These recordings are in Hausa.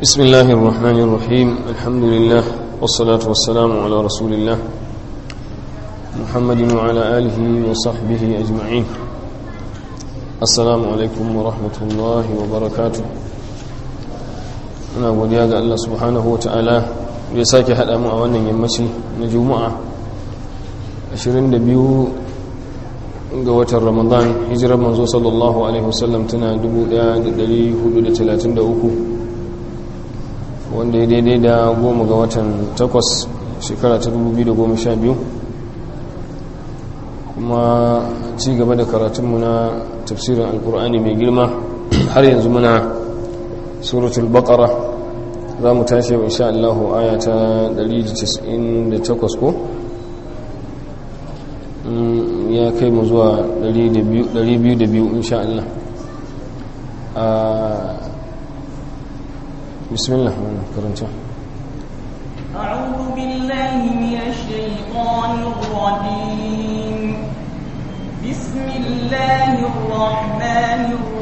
بسم الله الرحمن الرحيم الحمد لله والصلاة والسلام على رسول الله محمد وعلى آله وصحبه أجمعين السلام عليكم ورحمة الله وبركاته أنا godiya ga Allah subhanahu wa ta'ala ya sake haɗa mu a wannan yammaci na juma'a 22 ga watan ramadan hijirar manzo sallallahu alaihi wasallam tana 1433 wanda ya daidai da goma ga watan takwas shekara ta 2012 kuma ci gaba da karatunmu na tafsirin alkur'ani mai girma har yanzu muna suratul baqara za mu tashi wa insha Allah aya ta 198 ko ya kai mu zuwa 202 insha Allah بسم الله كرنتا أعوذ بالله من الشيطان الرجيم بسم الله الرحمن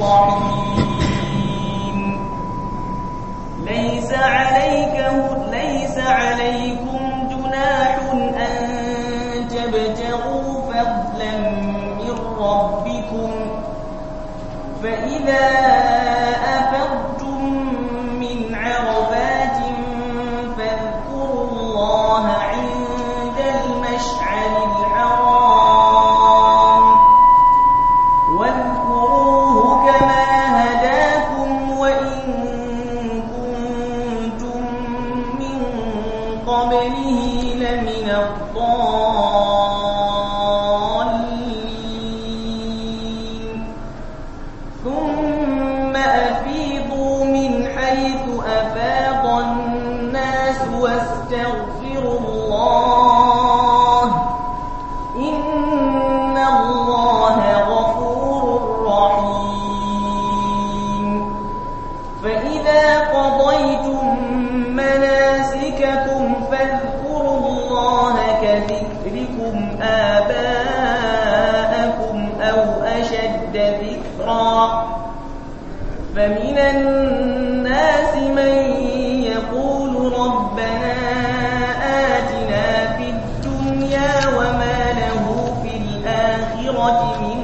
الرحيم ليس عليك ليس عليكم جناح أن تبتغوا فضلا من ربكم فإذا أفضتم من عرفات فاذكروا الله عند المشعر الحرام واذكروه كما هداكم وإن كنتم من قبله لمن الضالين ثم أفيضوا من حيث أفاض الناس واستغفروا الله إن الله غفور رحيم فإذا قضيتم مناسككم فاذكروا الله كذكركم آباءكم أو أشد ذكرا فمن الناس من يقول ربنا آتنا في الدنيا وما له في الآخرة من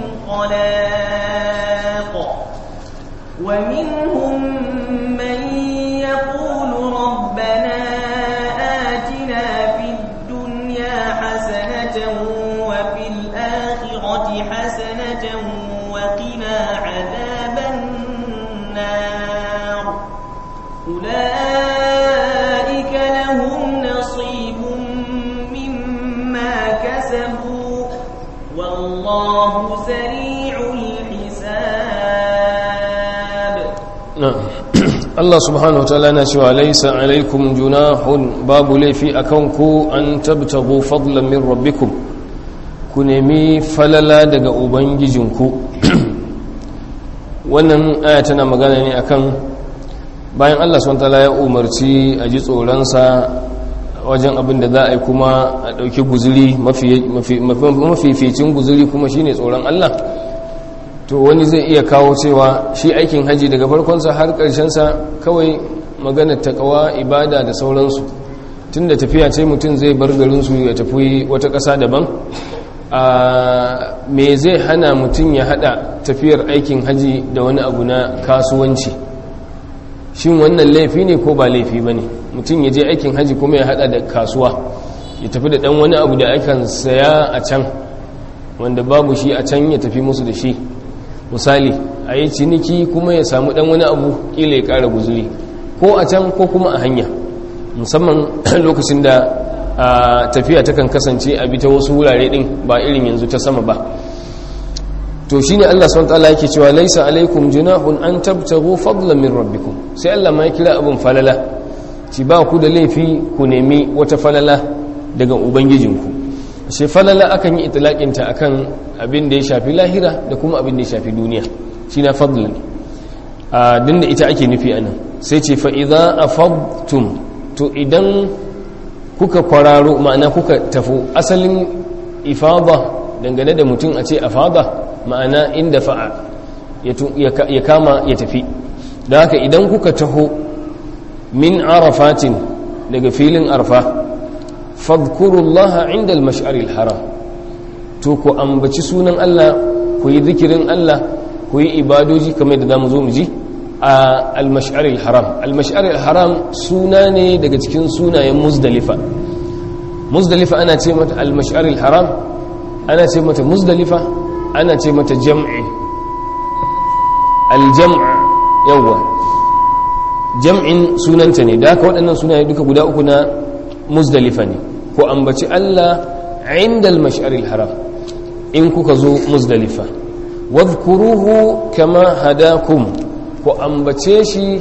خلاق ومنهم من يقول ربنا آتنا في الدنيا حسنة وفي الآخرة حسنة وقنا عذاب النار أولئك لهم نصيب مما كسبوا والله سريع الحساب نعم Allah subhanahu wataala na cewa laisa alaikum junahun babu laifi akan ku an tabtagu fadlan min rabbikum ku nemi falala daga ubangijinku wannan aya tana magana ne akan bayan Allah subhanahu wataala ya umarci a ji tsoronsa wajen abin da za a yi kuma a ɗauki guzuri mafificin guzuri kuma shine tsoron Allah to wani zai iya kawo cewa shi aikin haji daga farkonsa har ƙarshensa kawai magana takawa ibada da sauransu tun da tafiya ce mutum zai bar garinsu ya tafi wata ƙasa daban a me zai hana mutum ya hada tafiyar aikin haji da wani abu na kasuwanci shin wannan laifi ne ko ba laifi ba ne mutum ya je aikin haji kuma ya hada da kasuwa ya tafi da ɗan wani abu da akan saya a can wanda babu shi a can ya tafi musu da shi misali a yi ciniki kuma ya samu dan wani abu kila ya kara guzuri ko a can ko kuma a hanya musamman lokacin da tafiya takan kasance a bita wasu wurare din ba irin yanzu ta sama ba to shine Allah subhanahu wataala yake cewa laisa alaikum junahun an tabtaghu fadlan min rabbikum sai Allah ma ya kira abin falala ci ba ku da laifi ku nemi wata falala daga ubangijinku sai falala akan yi itilakinta akan abin da ya shafi lahira da kuma abin da ya shafi duniya shi na fadl ne a dinda ita ake nufi anan sai ce fa'iza a fadtum to idan kuka kwararo ma'ana kuka tafi asalin ifada dangane da mutum a ce afada ma'ana inda fa'a ya kama ya tafi da haka idan kuka taho min arafatin daga filin arfa fadkurullaha inda al-mash'aril haram to ku ambaci sunan Allah ku yi zikirin Allah ku yi ibadoji kamar da zamu zo mu ji a al-mash'aril haram al-mash'aril haram suna ne daga cikin sunayen muzdalifa muzdalifa ana ce mata al-mash'aril haram ana ce mata muzdalifa ana ce mata jam'i al-jam' yawa jam'in sunanta ne da haka waɗannan sunaye duka guda uku na muzdalifa ne ko ambaci Allah inda al-mash'aril haram in kuka zo muzdalifa wadhkuruhu kama hadakum ku ambace shi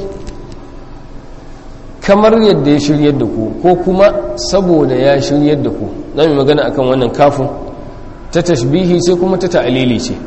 kamar yadda ya shiryar da ku ko kuma saboda ya shiryar da ku za mu magana akan wannan kafin ta tashbihi sai kuma ta ta'alili ce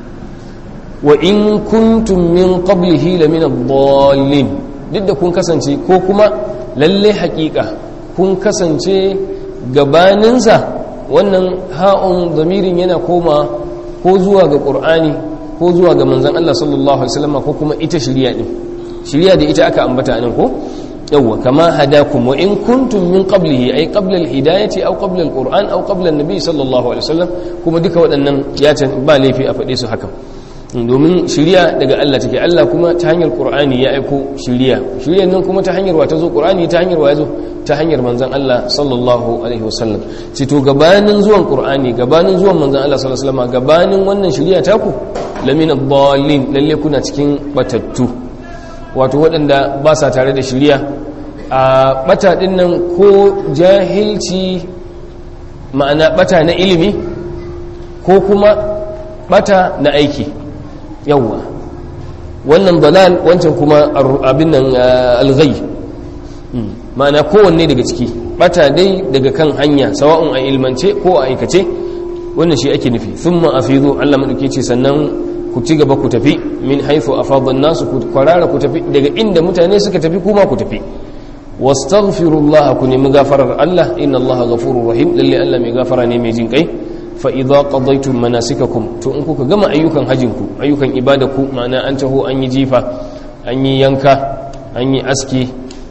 wa in kuntum min qablihi la min ad-dallin duk da kun kasance ko kuma lalle haƙiƙa kun kasance gabaninsa wannan ha'un zamirin yana koma ko zuwa ga ƙur'ani ko zuwa ga manzan Allah sallallahu Alaihi wasallama ko kuma ita shirya ɗin shirya da ita aka ambata nan ko yawwa kama hadakum wa in kuntum min qablihi ay qabla al-hidayati aw qabla al-qur'an aw qabla an-nabi sallallahu alaihi wasallam kuma duka waɗannan ya ba laifi a faɗe su haka domin shiriya daga Allah take Allah kuma ta hanyar Qur'ani ya aiko shiriya shiriyan nan kuma ta hanyar wa ta zo Qur'ani ta hanyar wa ya zo ta hanyar manzon Allah sallallahu alaihi wasallam ce to gabanin zuwan Qur'ani gabanin zuwan manzon Allah sallallahu alaihi wasallam gabanin wannan shiriya ta ku lamina dallin lalle kuna cikin batattu wato waɗanda ba sa tare da shiriya a bata din nan ko jahilci ma'ana bata na ilimi ko kuma bata na aiki yawwa wannan dalal wancan kuma abin nan alghai ma'ana kowanne daga ciki bata dai daga kan hanya sawa'un a ilmance ko a aikace wannan shi ake nufi thumma afidu Allah madauke ce sannan ku ci gaba ku tafi min haythu afadha an-nas ku kwarara ku tafi daga inda mutane suka tafi kuma ku tafi wastaghfirullaha ku nemi gafarar Allah inna Allah ghafurur rahim lalle Allah mai gafara ne mai jin kai fa'iza ƙadaitun manasikakum to in kuka gama ayyukan hajjinku ayyukan ibadaku ma'ana an taho an yi jifa an yi yanka an yi aski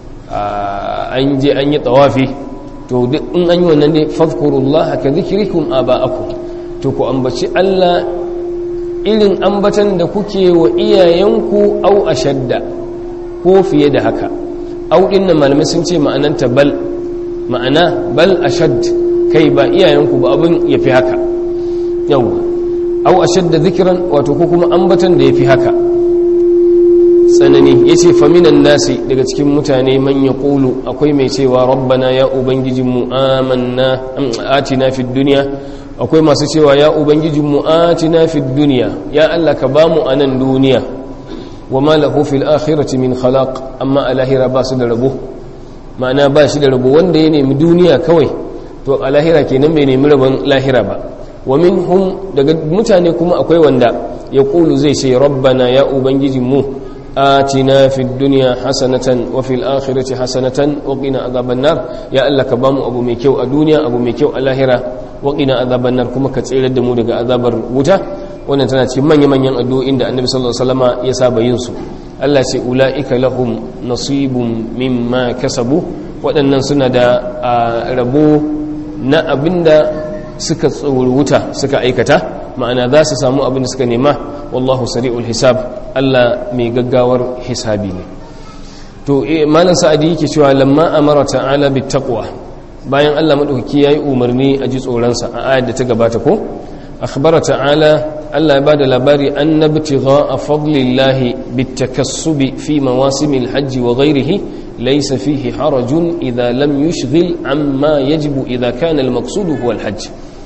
an je an yi tsawafi to duk in an yi wannan ne fafkurullah haka zikirikum a ba'aku to ku ambaci Allah irin ambatan da kuke wa iyayenku au a shadda ko fiye da haka au ɗin na malamai sun ce ma'ananta bal ma'ana bal a shadda kai ba iyayenku ba abin ya fi haka yawwa au a shadda zikiran wato ko kuma ambatan da ya fi haka tsanani ya ce faminan nasi daga cikin mutane man ya ƙulu akwai mai cewa rabbana ya ubangijinmu amanna atina fi duniya akwai masu cewa ya ubangijinmu atina fi duniya ya allah ka bamu a nan duniya wa ma lahu fil akhirati min khalaq amma a lahira ba su da rabo ma'ana ba shi da rabo wanda ya nemi duniya kawai to a lahira kenan bai nemi rabon lahira ba wa minhum daga mutane kuma akwai wanda ya kulu zai ce rabbana ya ubangijinmu atina fid dunya hasanatan wa fil akhirati hasanatan wa qina adhaban nar ya Allah ka bamu abu mai kyau a duniya abu mai kyau a lahira wa qina adhaban nar kuma ka tsere da mu daga azabar wuta wannan tana cikin manya manyan addu'o'in da Annabi sallallahu alaihi wasallama ya saba yin su Allah ce ulaika lahum nasibun mimma kasabu waɗannan suna da rabo na abinda suka wuta suka aikata ma'ana za su samu abin da suka nema wallahu sari'ul hisab Allah mai gaggawar hisabi ne to malam sa'adi yake cewa lamma amara ta'ala bit taqwa bayan Allah madaukaki yayi umarni a ji tsoron sa a ayar da ta gabata ko akhbara ta'ala Allah ya bada labari annabtigha fadlillahi bit takassubi fi mawasimil hajji wa ghairihi ليس فيه حرج إذا لم يشغل عما يجب إذا كان المقصود هو الحج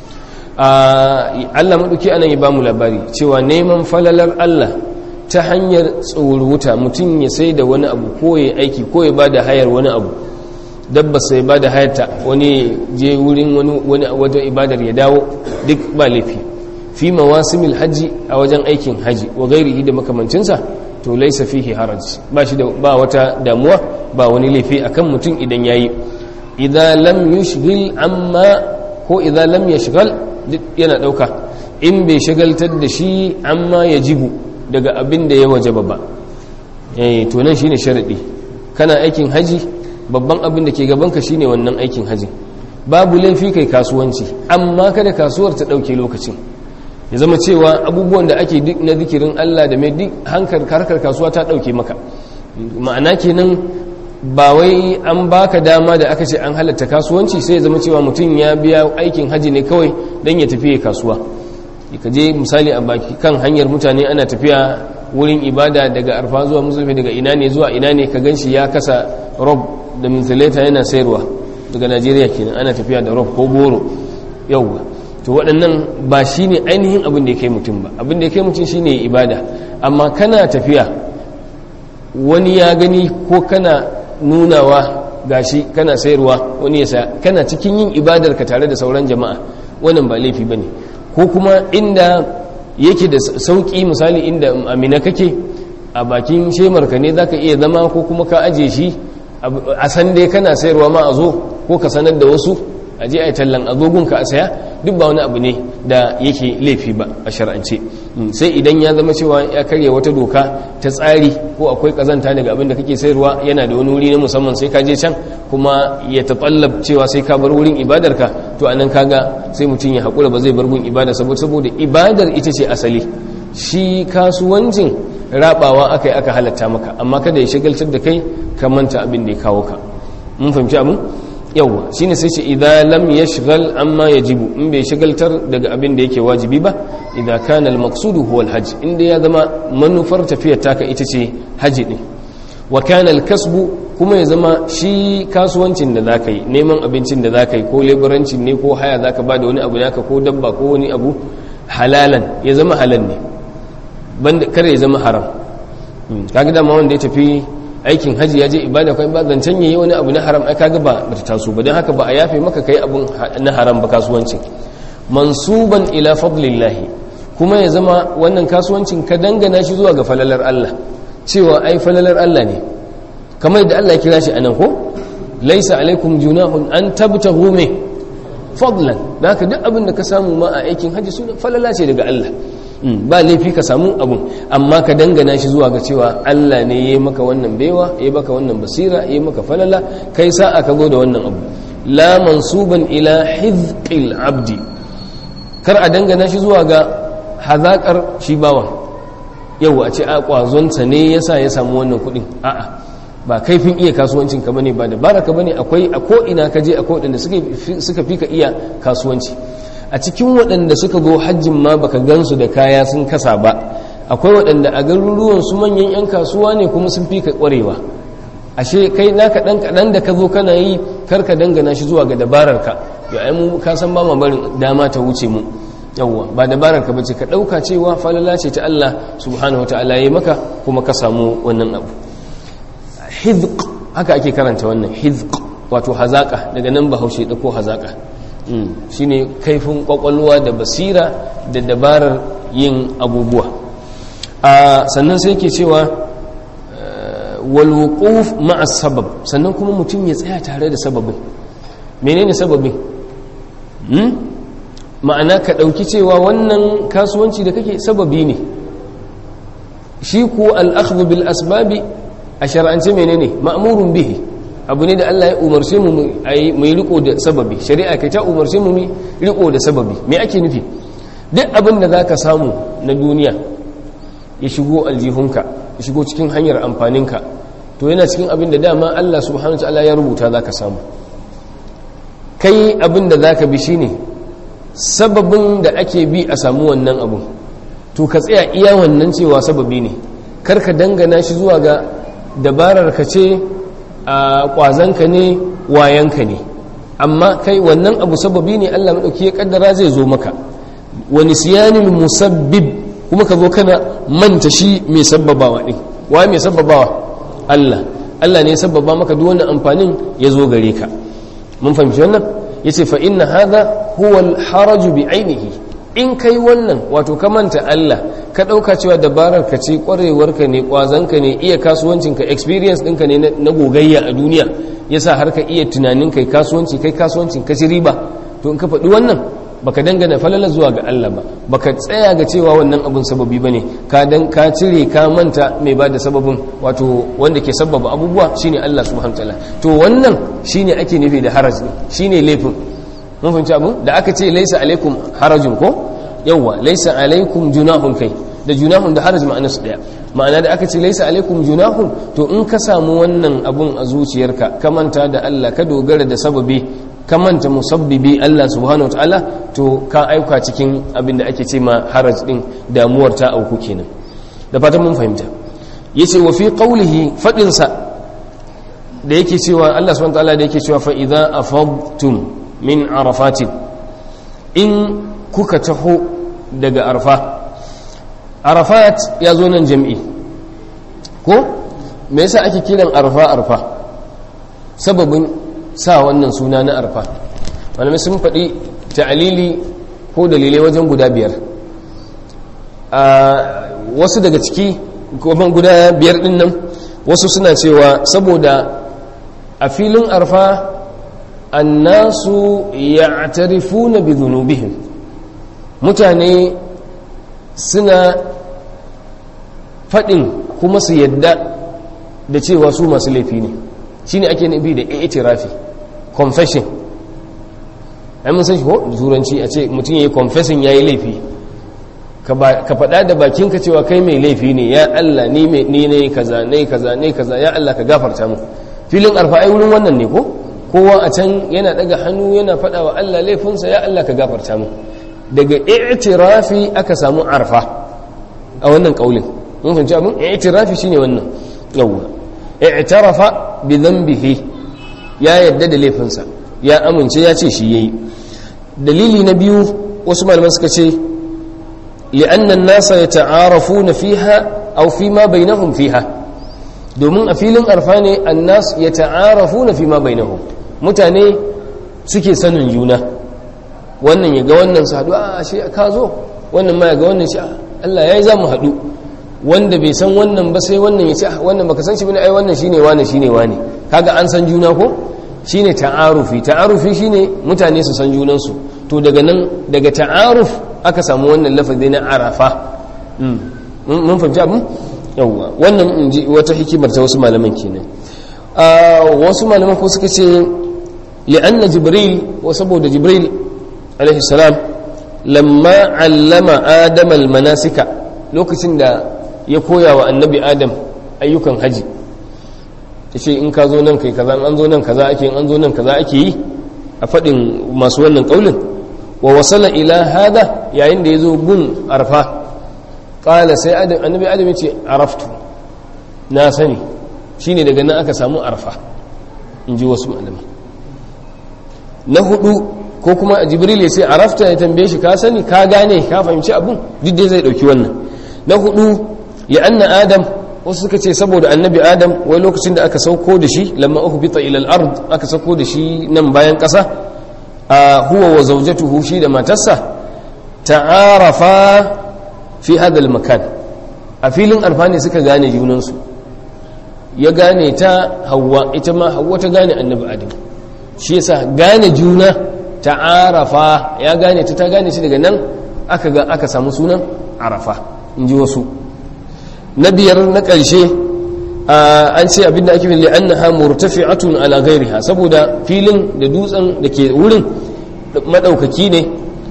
Allah maɗauki anan ya ba mu labari cewa neman falalar Allah ta hanyar tsoruta mutum ya sai da wani abu ko ya aiki ko ya ba da hayar wani abu dabba sai ba da hayarta wani je wurin wani wata ibadar ya dawo duk ba laifi fi mawasimil hajji a wajen aikin haji wa gairihi da makamancinsa to laisa fihi haraj ba shi da ba wata damuwa ba wani laifi akan mutum idan yayi idza lam yushghil amma ko idza lam yashghal yana dauka in bai shagaltar da shi amma yajibu daga abin da ya wajaba ba eh to nan shine sharadi kana aikin haji babban abin da ke gabanka shine wannan aikin haji babu laifi kai kasuwanci amma kada kasuwar ta ɗauke lokacin ya zama cewa abubuwan da ake duk na zikirin Allah da mai duk hankar harkar kasuwa ta ɗauke maka ma'ana kenan ba wai an baka dama da aka ce an halatta kasuwanci sai ya zama cewa mutum ya biya aikin haji ne kawai don ya tafi kasuwa ka je misali a baki kan hanyar mutane ana tafiya wurin ibada daga arfa zuwa musulmi daga ina ne zuwa ina ne ka ganshi ya kasa rob da mintileta yana sayarwa daga najeriya kenan ana tafiya da rob ko goro yauwa to waɗannan ba shi ne ainihin abin da ya kai mutum ba abin da ya kai mutum shi ne ibada amma kana tafiya wani ya gani ko kana nunawa gashi kana sayarwa wani ya sa kana cikin yin ibadar ka tare da sauran jama'a wannan ba laifi ba ne ko kuma inda yake da sauƙi misali inda amina kake a bakin shemarka ne za ka iya zama ko kuma ka aje shi a san dai kana sayarwa ma a zo ko ka sanar da wasu a je a yi tallan azogunka a saya duk ba wani abu ne da yake laifi ba a shar'ance sai idan ya zama cewa ya karya wata doka ta tsari ko akwai kazanta daga abin da kake sayarwa yana da wani wuri na musamman sai ka je can kuma ya taɓallab cewa sai ka bar wurin ibadarka to a nan kaga sai mutum ya haƙura ba zai bar gun ibada saboda ibadar ita ce asali shi kasuwancin rabawa aka yi aka halatta maka amma kada ya shagaltar da kai ka manta abin da ya kawo ka mun fahimci abin yawwa shine sai ce idan lam yashghal amma yajibu in bai shagaltar daga abin da yake wajibi ba idan kana al-maqsudu huwa al-hajj inda ya zama manufar tafiyar taka ita ce haji din wa kana al-kasbu kuma ya zama shi kasuwancin da zaka yi neman abincin da zaka yi ko leburancin ne ko haya zaka ba da wani abu naka ko dabba ko wani abu halalan ya zama halal ne banda kare ya zama haram kaga dama wanda ya tafi aikin haji ya je ibada kai ba zancen yayi wani abu na haram ai kaga ba bata taso ba dan haka ba a yafe maka kai abun na haram ba kasuwancin mansuban ila fadlillahi kuma ya zama wannan kasuwancin ka dangana shi zuwa ga falalar Allah cewa ai falalar Allah ne kamar yadda Allah ya kira shi anan ko laisa alaikum junahun an tabtahu me fadlan da haka duk abin da ka samu ma a aikin haji suna falala ce daga Allah ba laifi ka samu abun amma ka dangana shi zuwa ga cewa Allah ne ya yi maka wannan baiwa ya baka wannan basira ya maka falala kai sa'a ka da wannan abu la mansuban ila hizqil abdi kar a dangana shi zuwa ga hazakar shi bawa yau a ce a kwazonsa ne yasa ya samu wannan kuɗin a'a ba kaifin iya kasuwancin ka bane ba da baraka bane akwai a ko ina ka je akwai waɗanda suka fi ka iya kasuwanci a cikin waɗanda suka zo hajjin ma baka gansu da kaya sun kasa ba akwai waɗanda a garuruwan su manyan 'yan kasuwa ne kuma sun fi ka ƙwarewa ashe kai naka ɗan kaɗan da ka zo kana yi karka dangana shi zuwa ga dabararka ya ai mu ka san ba ma barin dama ta wuce mu yawwa ba dabararka bace ka ɗauka cewa falala ce ta Allah subhanahu wataala ya maka kuma ka samu wannan abu hizq haka ake karanta wannan hizq wato hazaka daga nan bahaushe ɗauko hazaka shine kaifin kwakwalwa da basira da dabarar yin abubuwa sannan sai ke cewa walwukuf ma'a sabab sannan kuma mutum ya tsaya tare da sababin menene sababin ma'ana ka ɗauki cewa wannan kasuwanci da kake sababi ne shi ku al'akhdhu bil asbabi a shar'ance menene ma'murun bihi abu ne da Allah ya umarce mu mai riko da sababi shari'a kai ta umarce mu mai riko da sababi me ake nufi duk abin da zaka samu na duniya ya shigo aljihunka ya shigo cikin hanyar amfaninka to yana cikin abin da dama Allah subhanahu wataala ya rubuta zaka samu kai abin da zaka bi shine sababin da ake bi a samu wannan abu to ka tsaya iya wannan cewa sababi ne kar ka dangana shi zuwa ga dabarar ka ce a kwazanka ne wayanka ne amma kai wannan abu sababi ne Allah maɗauki ya kaddara zai zo maka wani siyanin musabbib kuma ka zo kana manta shi mai sabbabawa ɗin wa mai sabbabawa Allah Allah ne ya sabbaba maka duk wannan amfanin ya zo gare ka mun fahimci wannan ya ce fa inna hadha huwa al-haraju bi ainihi in kai wannan wato ka manta Allah ka ɗauka cewa dabarar ka ce ƙwarewarka ne ƙwazonka ne iya kasuwancinka experience ɗinka ne na gogayya a duniya ya sa har ka iya tunanin kai kasuwanci kai kasuwancin ka ci riba to in ka faɗi wannan baka dangana falala zuwa ga Allah ba baka tsaya ga cewa wannan abun sababi bane ka dan ka cire ka manta mai ba da sababin wato wanda ke sababa abubuwa shine Allah subhanahu wataala to wannan shine ake nufi da haraj shine laifin mun fahimci abun da aka ce laisa alaikum harajun ko yawa laisa alaikum junahun kai da junahun da haraj ma'ana su daya ma'ana da aka ce laisa alaikum junahun to in ka samu wannan abun a zuciyarka ka manta da Allah ka dogara da sababi ka manta musabbibi Allah subhanahu wataala to ka aika cikin abin da ake ce ma haraj din damuwar ta auku kenan da fatan mun fahimta yace wa fi qawlihi fadin sa da yake cewa Allah subhanahu wataala da yake cewa fa idza afadtum min arafatin in kuka taho daga arfa arafat ya zo nan jam'i ko me yasa ake kiran arfa arfa sababin sa wannan suna na arfa malamai sun faɗi ta'alili ko dalilai wajen guda biyar a wasu daga ciki kuma guda biyar ɗin nan wasu suna cewa saboda a filin arfa annasu ya'tarifuna bi dhunubihim mutane suna faɗin kuma su yadda da cewa su masu laifi ne shine ake nufi da i'tirafi confession ai mun san shi ko turanci a ce mutum yayi confessing yayi laifi ka faɗa da bakinka cewa kai mai laifi ne ya Allah ni ni ne kaza ne kaza ne kaza ya Allah ka gafarta mu filin arfa ai wurin wannan ne ko kowa a can yana daga hannu yana faɗa wa Allah laifinsa ya Allah ka gafarta mu daga i'tirafi aka samu arfa a wannan kaulin mun fahimci abin i'tirafi shine wannan yawwa i'tarafa bi dhanbihi ya yadda da laifinsa ya amince ya ce shi yayi dalili na biyu wasu malaman suka ce li'anna an-nasa yata'arafuna fiha aw fi ma bainahum fiha domin a filin arfa ne annas yata'arafuna fi ma bainahum mutane suke sanin juna wannan ya ga wannan su haɗu a shi ka zo wannan ma ya ga wannan shi Allah ya yi za mu haɗu wanda bai san wannan ba sai wannan ya ce wannan baka san shi bane ai wannan shine wane shine wane kaga an san juna ko shine ta'arufi ta'arufi shine mutane su san junan su to daga nan daga ta'aruf aka samu wannan lafazi na arafa mun fahimci abin yawwa wannan in ji wata hikimar ta wasu malaman kenan wasu malaman ko suka ce li'anna jibril wa saboda jibril alaihi salam lamma allama adam almanasika lokacin da ya koya wa annabi adam ayyukan haji yace in ka zo nan kai kaza an zo nan kaza ake an zo nan kaza ake yi a fadin masu wannan kaulin wa wasala ila hada yayin da yazo gun arfa qala sai adam annabi adam yace araftu na sani shine daga nan aka samu arfa in ji wasu malamai na hudu ko kuma jibril ya ce arafta ya tambaye shi ka sani ka gane ka fahimci abun duk dai zai dauki wannan na hudu ya anna adam wasu suka ce saboda annabi adam wai lokacin da aka sauko da shi lamma uhbita ila al-ard aka sauko da shi nan bayan kasa a huwa wa zawjatuhu shi da matarsa ta'arafa fi hada al-makan a filin arfa ne suka gane junansu ya gane ta hawa ita ma hawa ta gane annabi adam shi yasa gane juna ta'arafa ya gane ta ta gane shi daga nan aka ga aka samu sunan arafa in ji wasu na biyar na ƙarshe an ce abinda ake fili annaha murtafi'atun ala ghairiha saboda filin da dutsen da ke wurin madaukaki ne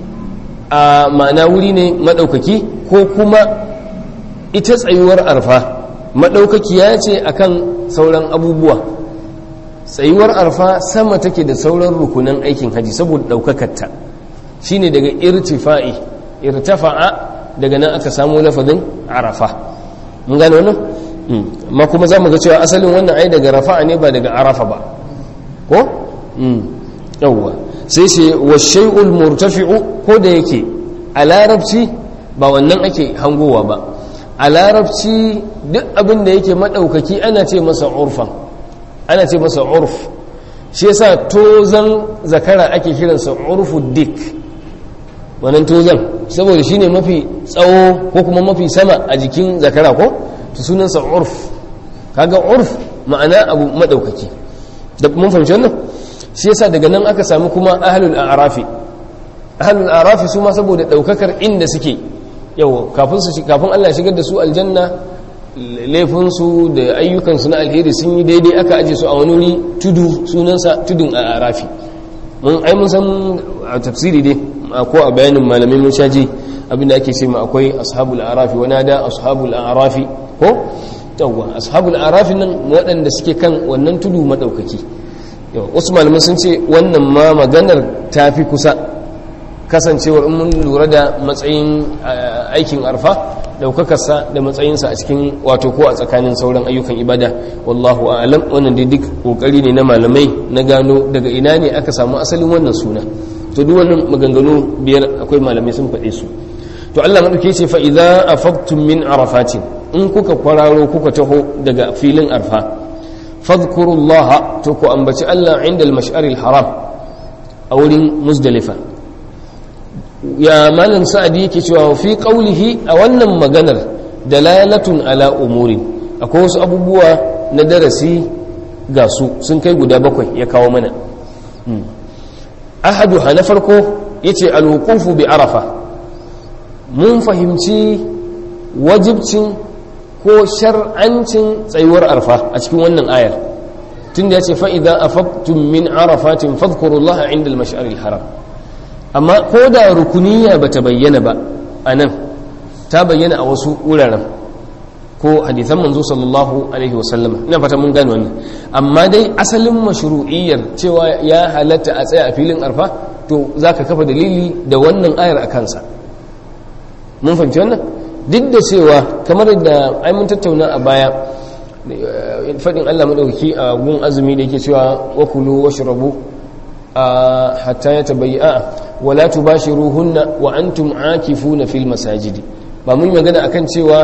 a ma'ana wuri ne madaukaki ko kuma ita tsayuwar arfa madaukakiya ce akan sauran abubuwa tsayuwar arfa sama take da sauran rukunan aikin haji saboda daukakarta shine daga irtifa'i irtafa'a daga nan aka samu lafazin arafa mun gane wannan amma kuma za mu ga cewa asalin wannan ai daga rafa'a ne ba daga arafa ba ko yawwa sai ce wa shay'ul murtafi'u ko da yake a larabci ba wannan ake hangowa ba a larabci duk abin da yake madaukaki ana ce masa urfan ana ce masa urf shi yasa tozan zakara ake kiransa urfu dik wannan tozan saboda shine mafi tsawo ko kuma mafi sama a jikin zakara ko to sunansa urf kaga urf ma'ana abu madaukaki da mun fahimci wannan shi yasa daga nan aka samu kuma ahlul a'rafi ahlul arafi su ma saboda daukakar inda suke yau kafin su kafin Allah ya shigar da su aljanna laifin su da ayyukan su na alheri sun yi daidai aka aje su a wani wuri tudu sunansa tudun a arafi mun ai mun san a tafsiri dai ko a bayanin malamai mun shaji abinda ake ce ma akwai ashabul arafi wani da ashabul arafi ko yawwa ashabul arafi nan waɗanda suke kan wannan tudu madaukaki wasu malaman sun ce wannan ma maganar ta fi kusa kasancewar in mun lura da matsayin aikin arfa daukakarsa da matsayinsa a cikin wato ko a tsakanin sauran ayyukan ibada wallahu a'lam wannan dai duk kokari ne na malamai na gano daga ina ne aka samu asalin wannan suna to duk wannan maganganu biyar akwai malamai sun faɗe su to Allah madauke ce fa idza afaqtum min arafatin in kuka kwararo kuka taho daga filin arfa fadhkurullaha to ku ambaci Allah inda al-mash'aril haram a wurin muzdalifa ya malam sa'adi yake cewa fi qawlihi a wannan maganar dalalatun ala umurin akwai wasu abubuwa na darasi ga su sun kai guda bakwai ya kawo mana ahadu na farko yace al-wuqufu bi arafa mun fahimci wajibcin ko shar'ancin tsayuwar arfa a cikin wannan ayar tunda yace fa idza afaqtum min arafatin fadhkurullaha inda al-mash'aril haram amma ko da rukuniya ba ta bayyana ba a nan ta bayyana a wasu wuraren ko hadithan manzo sallallahu alaihi wasallama ina fata mun gane wannan amma dai asalin mashru'iyyar cewa ya halatta a tsaya a filin arfa to zaka kafa dalili da wannan ayar a kansa mun fahimci wannan duk da cewa kamar da ai mun tattauna a baya fadin Allah madaukaki a gun azumi da yake cewa wakulu washrabu hatta ya tabayya wala tubashiruhunna wa antum akifuna fil masajidi ba mun magana akan cewa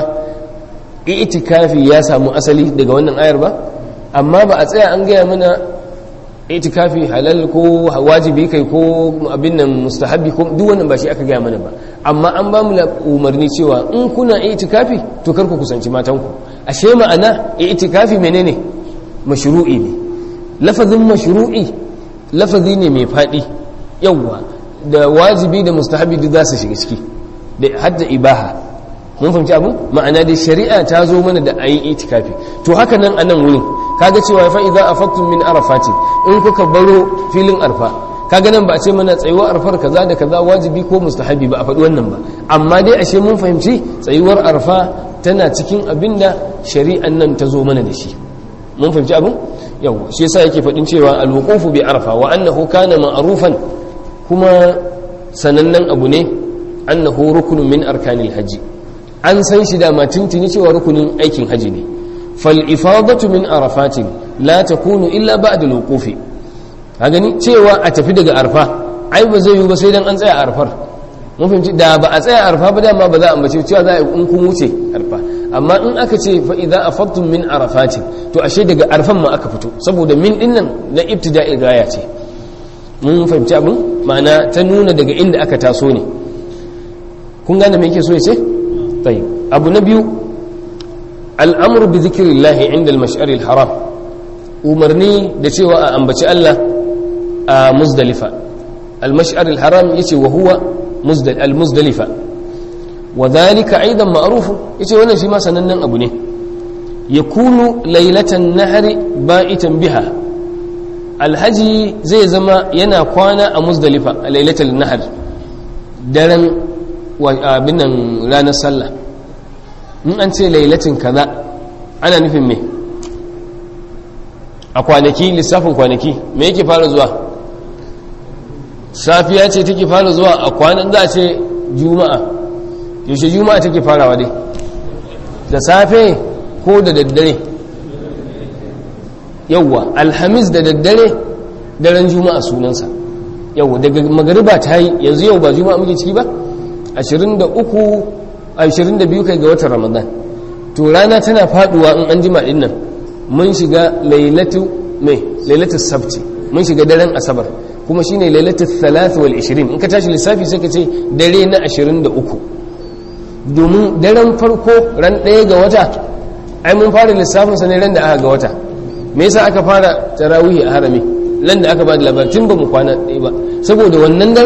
itikafi ya samu asali daga wannan ayar ba amma ba a tsaya an gaya mana itikafi halal ko wajibi kai ko abin nan mustahabi ko duk wannan ba shi aka gaya mana ba amma an ba mu umarni cewa in kuna itikafi to kar ku kusanci matanku ashe ma'ana itikafi menene mashru'i ne lafazin mashru'i lafazi ne mai faɗi yawwa da wajibi da mustahabi duk za su shiga ciki da hadda ibaha mun fahimci abu ma'ana da shari'a ta zo mana da ayi itikafi to haka nan a nan wurin kaga cewa fa idza afaqtum min arafati in kuka baro filin arfa kaga nan ba a ce mana tsayuwar arfar kaza da kaza wajibi ko mustahabi ba a faɗi wannan ba amma dai ashe mun fahimci tsayuwar arfa tana cikin abinda shari'an nan ta zo mana da shi mun fahimci abin yawa shi yasa yake faɗin cewa alwuqufu bi arfa wa annahu kana ma'rufan kuma sanannen abu ne annahu rukunun min arkanil haji an san shi da matintini cewa rukunin aikin haji ne fal ifadatu min arafatin la takunu illa ba'da alwuqufi ka gani cewa a tafi daga arfa ai ba zai yi ba sai dan an tsaya arfar mun fahimci da ba a tsaya arfa ba dama ba za a ambace cewa za a in kun wuce arfa amma in aka ce fa idza afadtum min arafatin to ashe daga arfan ma aka fito saboda min din nan na ibtida'i gaya ce mun fahimci abin ma'ana ta nuna daga inda aka taso ne kun gane me yake so ya ce tayyib abu na biyu al'amru bi dhikrillah inda al-mash'ar al-haram umarni da cewa a ambaci Allah a muzdalifa al-mash'ar al-haram yace wa huwa al-muzdalifa wa dhalika aidan ma'ruf yace wannan shi ma sanannen abu ne yakunu laylatan nahri ba'itan biha alhaji zai zama yana kwana a muzdalifa a lailatul nahr daren abin nan ranar sallah in an ce lailatin kaza ana nufin me a kwanaki lissafin kwanaki me yake fara zuwa safiya ce take fara zuwa a kwanan za a ce juma'a yaushe juma'a take farawa dai da safe ko da daddare yauwa alhamis da daddare daren juma'a sunansa yauwa daga magariba ta yi yanzu yau ba juma'a muke ciki ba 23 22 kai ga watan ramadan to rana tana faduwa in an jima din nan mun shiga lailatu mai lailatu sabti mun shiga daren asabar kuma shine lailatu 3 wal 20 in ka tashi lissafi sai ka ce dare na 23 domin daren farko ran ɗaya ga wata ai mun fara lissafin sa ne ran da aka ga wata me yasa aka fara tarawihi a harami ran da aka ba da labarin ba mu kwana ɗaya ba saboda wannan daren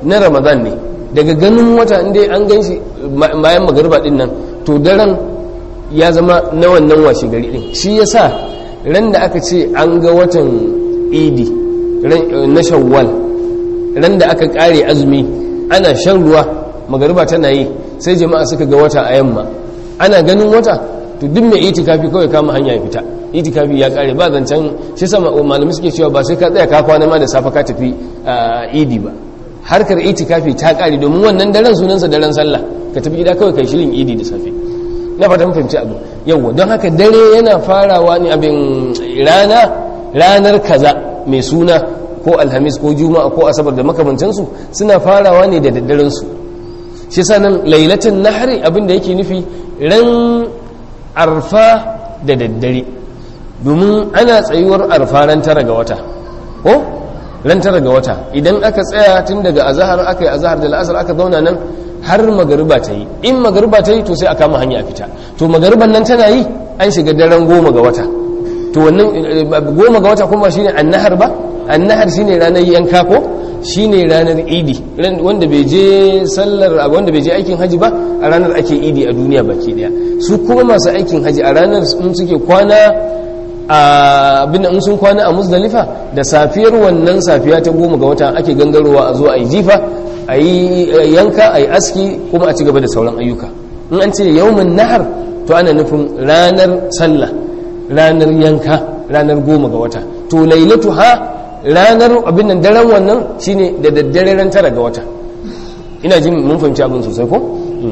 na ramadan ne daga ganin wata inda an gan shi bayan magariba din nan to daren ya zama na wannan washe gari din shi yasa ran da aka ce an ga watan idi na shawwal ran da aka kare azumi ana shan ruwa magariba tana yi sai jama'a suka ga wata a yamma ana ganin wata to duk mai itikafi kawai kama hanya ya fita itikafi ya kare ba zancen shi sama malamai suke cewa ba sai ka tsaya ka kwana ma da safa ka tafi idi ba harkar itikafi ta kare domin wannan daren sunansa daren sallah ka tafi gida kawai kai shirin idi da safe na fatan fahimci abu yawwa don haka dare yana farawa ne abin rana ranar kaza mai suna ko alhamis ko juma'a ko asabar da makamantansu suna farawa ne da daddaren su shi sanan lailatin nahari abin da yake nufi ran arfa da daddare domin ana tsayuwar arfa ran tara ga wata ko ran tara ga wata idan aka tsaya tun daga azahar aka yi azahar da la'asar aka zauna nan har magariba ta yi in magariba ta yi to sai a kama hanya a fita to magariban nan tana yi an shiga daren goma ga wata to wannan goma ga wata kuma shine annahar ba annahar shine ranar yanka ko shine ranar idi wanda bai je sallar wanda bai je aikin haji ba a ranar ake idi a duniya baki daya su kuma masu aikin haji a ranar in suke kwana abin in sun kwana a musdalifa da safiyar wannan safiya ta goma ga wata ake gangarowa a zo a yi jifa a yi yanka a yi aski kuma a ci gaba da sauran ayyuka in an ce yawmin nahar to ana nufin ranar sallah ranar yanka ranar goma ga wata to lailatu ha ranar abin nan daren wannan shine da daddare ran tara ga wata ina jin mun fahimci abin sosai ko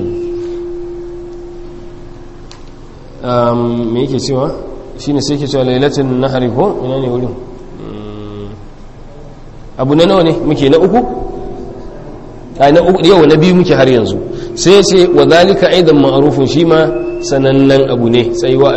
me yake cewa shine sai ke cewa lailatin nahari ko ina ne wurin abu na nawa ne muke na uku a na uku yau na biyu muke har yanzu sai ce wa zalika aidan ma'rufun shi ma sanannen abu ne tsayuwa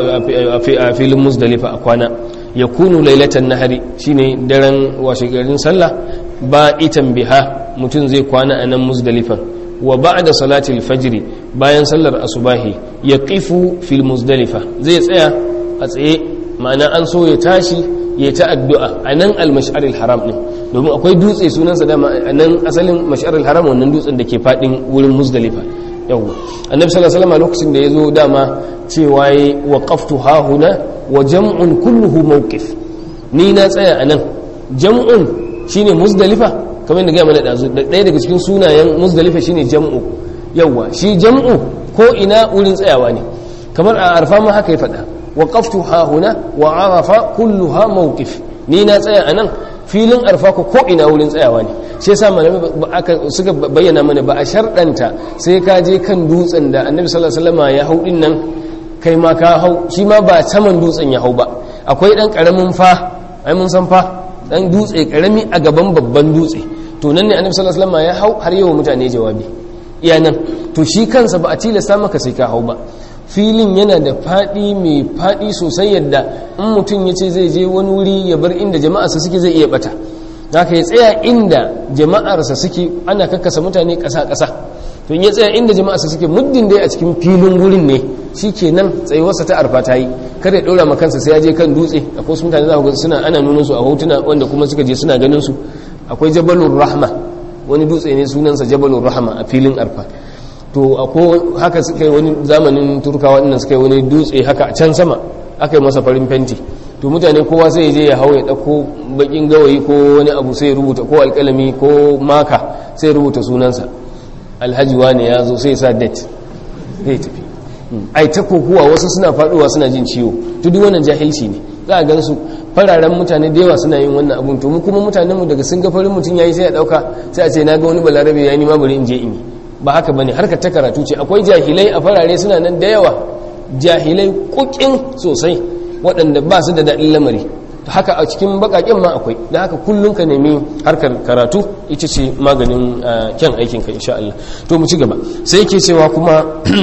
a filin musdalifa a kwana ya kunu lailatan nahari shine daren washe garin sallah ba itan biha mutum zai kwana a nan musdalifan wa ba'da salatil fajri bayan sallar asubahi ya qifu fil musdalifa zai tsaya a tsaye ma'ana an so ya tashi ya ta addu'a a nan al-mash'aril haram din domin akwai dutse sunansa dama a nan asalin mash'aril haram wannan dutsen da ke fadin wurin musdalifa yau annabi sallallahu alaihi wasallam lokacin da yazo dama cewa yi waqaftu hahuna wa jam'un kulluhu mawqif ni na tsaya anan jam'un shine musdalifa kamar yadda ga mana dazu ɗaya daga cikin sunayen musdalifa shine jam'u yawa shi jam'u ko ina wurin tsayawa ne kamar a arfa ma haka ya faɗa waqaftu hahuna wa arafa kulluha mawqif ni na tsaya anan filin arfa ko ko ina wurin tsayawa ne shi yasa malamai aka suka bayyana mana ba a sharɗanta sai ka je kan dutsen da annabi sallallahu alaihi wasallam ya hau din nan kai ma ka hau shi ma ba saman dutsen ya hau ba akwai dan karamin fa ai mun san fa dan dutse karami a gaban babban dutse to nan ne annabi sallallahu alaihi wasallam ya hau har yawa mutane jawabi iya nan to shi kansa ba a tilasta maka sai ka hau ba filin yana da faɗi mai faɗi sosai yadda in mutum ya ce zai je wani wuri ya bar inda jama'arsa suke zai iya bata haka ya tsaya inda jama'arsa suke ana kakkasa mutane ƙasa-ƙasa to ya tsaya inda jama'arsa suke muddin dai a cikin filin wurin ne shi ke nan tsayuwarsa ta arfa ta yi kada ya ɗora ma kansa sai ya je kan dutse akwai wasu mutane za ku suna ana nuna su a hotuna wanda kuma suka je suna ganin su akwai jabalur rahma wani dutse ne sunansa jabalur rahma a filin arfa to ako haka suka yi wani zamanin turkawa ɗin suka yi wani dutse haka a can sama aka yi masa farin fenti to mutane kowa sai je ya hau ya ɗauko bakin gawayi ko wani abu sai rubuta ko alƙalami ko maka sai rubuta sunansa alhaji wani ya zo sai sa date zai tafi ai ta kokuwa wasu suna faɗuwa suna jin ciwo to duk wannan jahilci ne za a gan su fararen mutane da yawa suna yin wannan abun to mu kuma mutanen mu daga sun ga farin mutum yayi sai a ɗauka sai a ce na ga wani balarabe ya ni ma bari in je in yi ba haka bane harkar ta karatu ce akwai jahilai a farare suna nan da yawa jahilai kukin sosai waɗanda ba su da daɗin lamari haka a cikin baƙaƙen ma akwai da haka kullum ka nemi harkar karatu ita ce maganin kyan aikinka insha Allah to mu ci gaba sai yake cewa kuma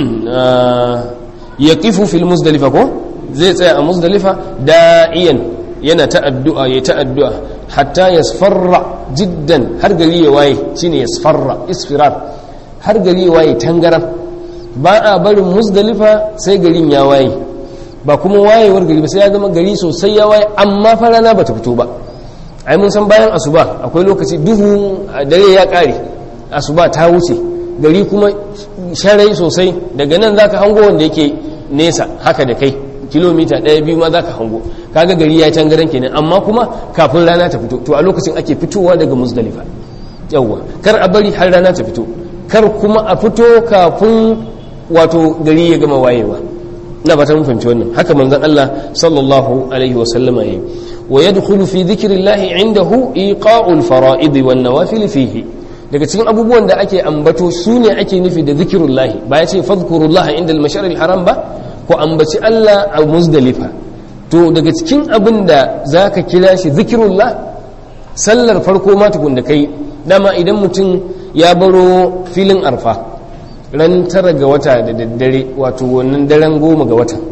ya kifu fil musdalifa ko zai tsaya a musdalifa da'iyan yana ta addu'a ya ta addu'a hatta yasfarra jiddan har gari ya waye shine yasfarra isfirar har gari ya waye tangaran ba a barin musdalifa sai garin ya waye ba kuma wayewar gari ba sai ya zama gari sosai ya waye amma fa rana bata fito ba ai mun san bayan asuba akwai lokaci duhu dare ya kare asuba ta wuce gari kuma sharai sosai daga nan zaka hango wanda yake nesa haka da kai kilomita ɗaya biyu ma zaka hango kaga gari ya can garan kenan amma kuma kafin rana ta fito to a lokacin ake fitowa daga muzdalifa yawwa kar a bari har rana ta fito kar kuma a fito kafin wato gari ya gama wayewa na ba ta mun fahimci wannan haka manzon Allah sallallahu alaihi wa sallama yayi wa yadkhulu fi dhikrillahi indahu iqa'ul fara'id wan nawafil fihi daga cikin abubuwan da ake ambato su ne ake nufi da zikirullahi ba ya ce fadhkurullah inda al-mashar al-haram ba ko ambaci Allah a muzdalifa to daga cikin abin da zaka kira shi zikirullah sallar farko ma tukun da kai dama idan mutum ya baro filin arfa ran tara ga wata da daddare wato wannan daren goma ga wata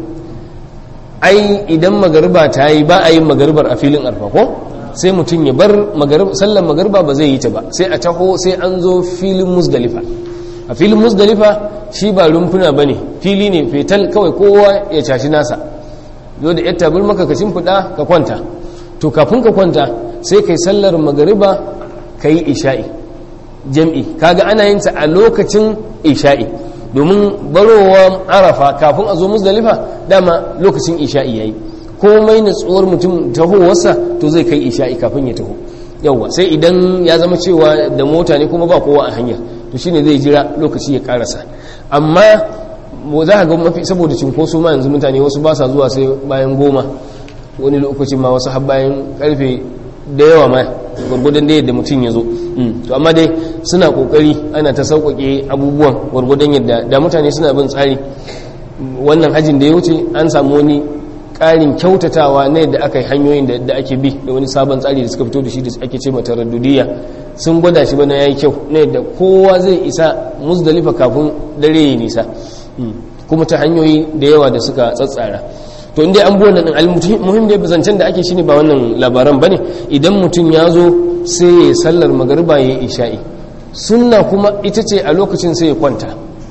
ai idan magariba ta yi ba a yin magaribar a filin arfa ko sai mutum ya bar sallar magariba ba zai yi ta ba sai a taho sai an zo filin musdalifa a filin musdalifa shi ba rumfuna ba ne fili ne fetal kawai kowa ya cashi nasa zo da yatta bar maka ka shimfiɗa ka kwanta to kafin ka kwanta sai kai sallar magariba ka yi isha'i jam'i kaga ana yin ta a lokacin isha'i domin barowa arafa kafin a zo musdalifa dama lokacin isha'i yayi komai natsuwar mutum tahowarsa to zai kai isha'i kafin ya taho yauwa sai idan ya zama cewa da mota ne kuma ba kowa a hanya to shine zai jira lokaci ya karasa amma za ka ga mafi saboda cinkoso ma yanzu mutane wasu ba sa zuwa sai bayan goma wani lokacin ma wasu har bayan karfe da yawa ma gwargwadon da yadda mutum ya zo to amma dai suna kokari ana ta sauƙaƙe abubuwan gwargwadon yadda da mutane suna bin tsari wannan hajjin da ya wuce an samu wani ƙarin kyautatawa na yadda aka yi hanyoyin da ake bi da wani sabon tsari da suka fito da shi da ake ce mata raddudiya sun gwada shi bana yayi kyau na yadda kowa zai isa musdalifa kafin dare ya nisa kuma ta hanyoyi da yawa da suka tsatsara to inda an buwan nan almuhim da zancen da ake shine ba wannan labaran bane idan mutum ya zo sai ya sallar magariba ya isha'i sunna kuma ita ce a lokacin sai ya kwanta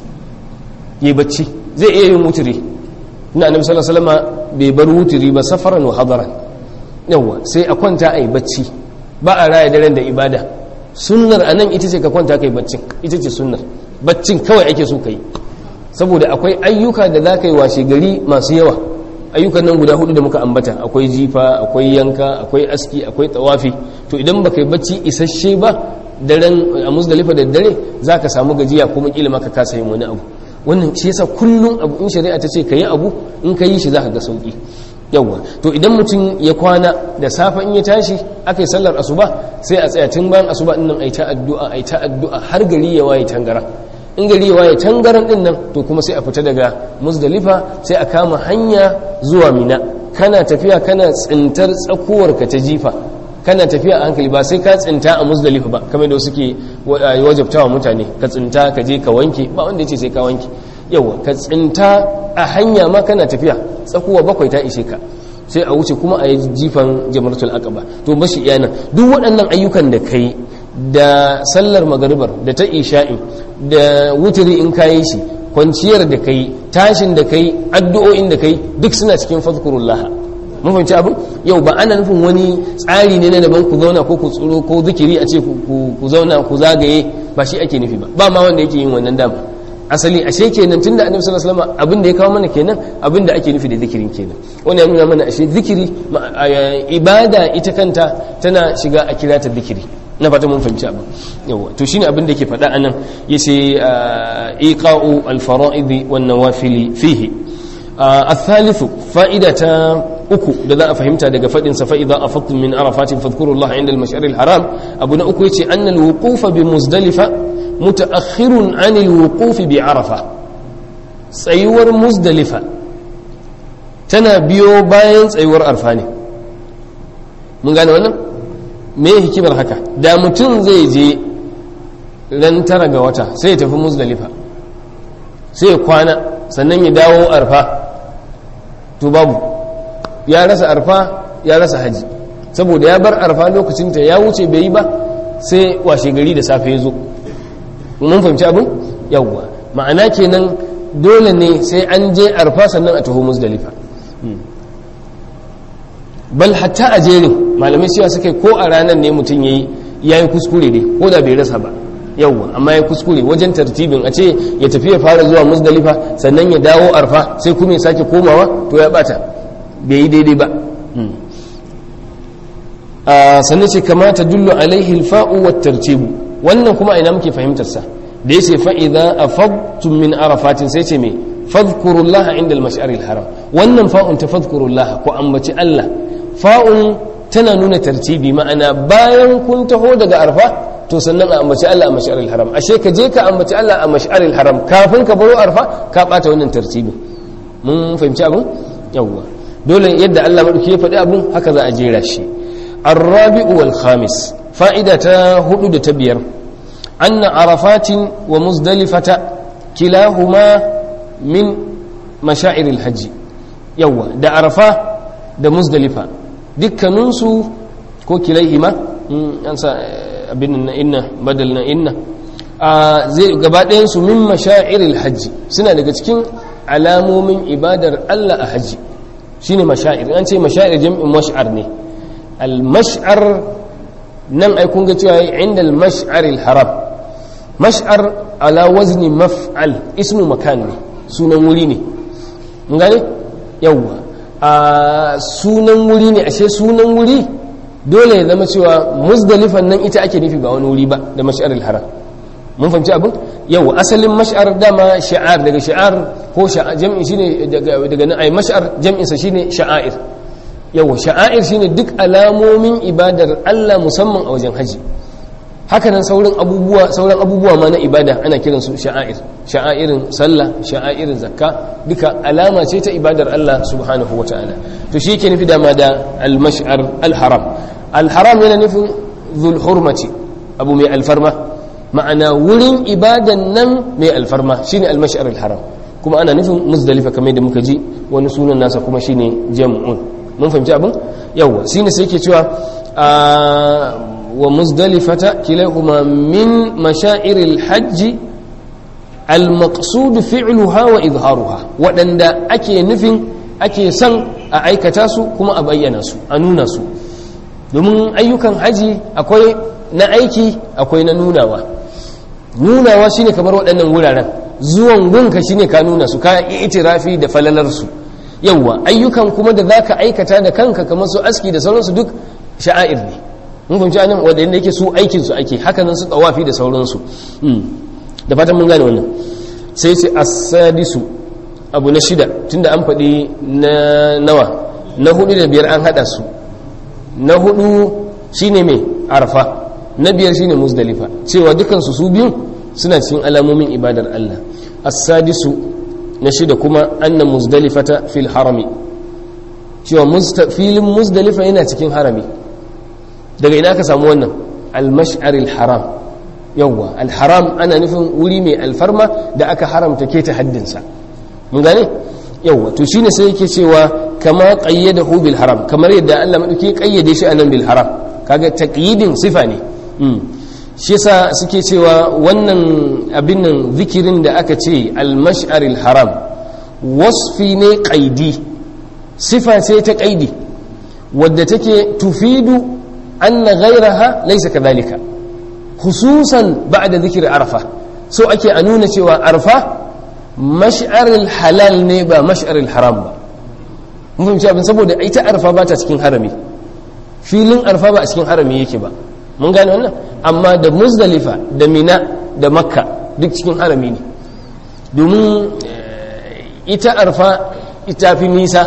ya bacci zai iya yin wuturi ina annabi sallallahu alaihi wasallam bai bar wuturi ba safaran wa hadaran yawa sai a kwanta ai bacci ba a raya daren da ibada sunnar anan ita ce ka kwanta kai baccin ita ce sunnar baccin kawai ake so kai saboda akwai ayyuka da za ka yi washe gari masu yawa ayyukan nan guda hudu da muka ambata akwai jifa akwai yanka akwai aski akwai tawafi to idan ba kai bacci isasshe ba daren a musdalifa da dare za ka samu gajiya kuma kila maka kasa yin wani abu wannan shi yasa kullum abu in shari'a ta ce ka yi abu in ka yi shi za ka ga sauki yawwa to idan mutum ya kwana da safe in ya tashi aka yi sallar asuba sai a tsaya tun bayan asuba din nan ai ta addu'a ai ta addu'a har gari ya waye tangara in gari ya waye tangaran din nan to kuma sai a fita daga muzdalifa sai a kama hanya zuwa mina kana tafiya kana tsintar tsakuwar ka ta jifa kana tafiya a hankali ba sai ka tsinta a muzdalifa ba kamar da suke wajabtawa mutane ka tsinta ka je ka wanke ba wanda yace sai ka wanke yawa ka tsinta a hanya ma kana tafiya tsakuwa bakwai ta ishe ka sai a wuce kuma a yi jifan jamaratul aqaba to bashi iyana duk waɗannan ayyukan da kai da sallar magaribar da ta isha'i da wuturi in kayi shi kwanciyar da kai tashin da kai addu'o'in da kai duk suna cikin fadkurullah mun fahimci abin yau ba ana nufin wani tsari ne na daban ku zauna ko ku tsoro ko zikiri a ce ku zauna ku zagaye ba shi ake nufi ba ba ma wanda yake yin wannan dama asali ashe kenan tunda annabi sallallahu alaihi wasallam abin da ya kawo mana kenan abin da ake nufi da zikirin kenan wannan ya nuna mana ashe zikiri ibada ita kanta tana shiga a kira ta zikiri na fata mun fahimci abin yawa to shine abin da yake faɗa anan yace iqa'u al-fara'id wan nawafil fihi الثالث فائدة أكو da a fahimta daga faɗin sa fa'ida a fattun min arafatin fadkurullah inda al-mash'ar al-haram abu na uku yace annal wuqufa bi muzdalifa mutaakhirun an al-wuquf bi arafa tsayuwar muzdalifa tana biyo bayan tsayuwar arfa ne mun gane wannan me hikimar haka da mutum zai je ran tara ga wata sai ya tafi muzdalifa sai ya kwana sannan ya dawo arfa to babu ya rasa arfa ya rasa haji saboda ya bar arfa lokacinta ya wuce bai yi ba sai washe gari da safe ya zo mun fahimci abin yawwa ma'ana kenan dole ne sai an je arfa sannan a taho muzdalifa bal hatta a jerin malamai cewa suka ko a ranar ne mutum ya yi ya yi kuskure ne ko da bai rasa ba yawwa amma ya kuskure wajen tartibin a ce ya tafi ya fara zuwa muzdalifa sannan ya dawo arfa sai kuma ya sake komawa to ya bata bai yi daidai ba sannan ce kamata dullu alaihi alfa'u wa tartibu wannan kuma ina muke fahimtar sa da yace fa idza afadtum min arafatin sai ce me fadhkurullah inda al-mash'ar al-haram wannan fa'un ta fadhkurullah ko ambaci Allah fa'un tana nuna tartibi ma'ana bayan kun taho daga arfa to sannan a ambaci Allah a mash'ar al-haram ashe ka je ka ambaci Allah a mash'ar al-haram kafin ka baro arfa ka bata wannan tartibin mun fahimci abun yawwa dole yadda Allah madauki ya faɗi abun haka za a jera shi الرابع والخامس فائدة هدو تبير أن عرفات ومزدلفة كلاهما من مشاعر الحج يوا دا عرفة دا مزدلفة دكا ننسو كو كليهما أنسى abin inna badal na inna zai gabaɗayansu min mashairil hajji suna daga cikin alamomin ibadar Allah a hajji shine mashair an ce mashair jam'in mash'ar ne al-mash'ar nan ai kun ga cewa inda al-mash'ar al-haram mash'ar ala wazni maf'al ismu makan ne sunan wuri ne mun gane yawa a sunan wuri ne ashe sunan wuri dole ya zama cewa muzdalifan nan ita ake nufi ba wani wuri ba da mash'ar al-haram mun fahimci abin yawa asalin mash'ar dama sha'ar daga sha'ar ko jam'i shine daga daga nan ai mash'ar jam'in sa shine sha'air yawa sha'air shine duk alamomin ibadar Allah musamman a wajen haji hakanan sauran abubuwa sauran abubuwa ma na ibada ana kiran su sha'air sha'airin sallah sha'airin zakka duka alama ce ta ibadar Allah subhanahu wataala to shi yake nufi dama da al-mash'ar al-haram al-haram yana nufin dhul hurmati abu mai alfarma ma'ana wurin ibadan nan mai alfarma shine al-mash'ar al-haram kuma ana nufin muzdalifa kamar da muka ji wani sunan nasa kuma shine jam'un mun fahimci abin yawa shine sai yake cewa wa muzdalifata kilahuma min mashairil hajji al-maqsud fi'luha wa izharuha wadanda ake nufin ake son a aikata su kuma a bayyana su a nuna su domin ayyukan haji akwai na aiki akwai na nunawa nunawa shine kamar waɗannan wuraren zuwan gunka shine ka nuna su ka itirafi da falalar su yawwa ayyukan kuma da zaka aikata da kanka kamar su aski da sauransu duk sha'air ne mun fahimci anan wanda yake su aikin su ake haka nan su tawafi da sauransu da fatan mun gane wannan sai sai as-sadisu abu na shida tunda an faɗi na nawa na hudu da biyar an hada su na hudu shine mai arfa na biyar shine muzdalifa cewa dukansu su biyu suna cikin alamomin ibadar Allah as-sadisu na shida kuma anna muzdalifata fil harami cewa filin muzdalifa yana cikin harami daga ina ka samu wannan al-mash'aril haram yawwa al-haram ana nufin wuri mai alfarma da aka haramta keta haddinsa mun gane yawwa to shine sai yake cewa kama qayyadahu bil haram kamar yadda Allah madauki kayyade shi anan bil haram kaga taqyidin sifa ne shi yasa suke cewa wannan abin nan zikirin da aka ce al-mash'aril haram wasfi ne qaidi sifa ce ta qaidi wadda take tufidu anna ghayraha laysa kadhalika khususan ba'da zikir arfa so ake a nuna cewa arfa mash'aril halal ne ba mash'aril haram ba mun fahimci abin saboda ita arfa ba ta cikin harami filin arfa ba a cikin harami yake ba mun gane wannan amma da muzdalifa da mina da makka duk cikin harami ne domin ita arfa ita fi nisa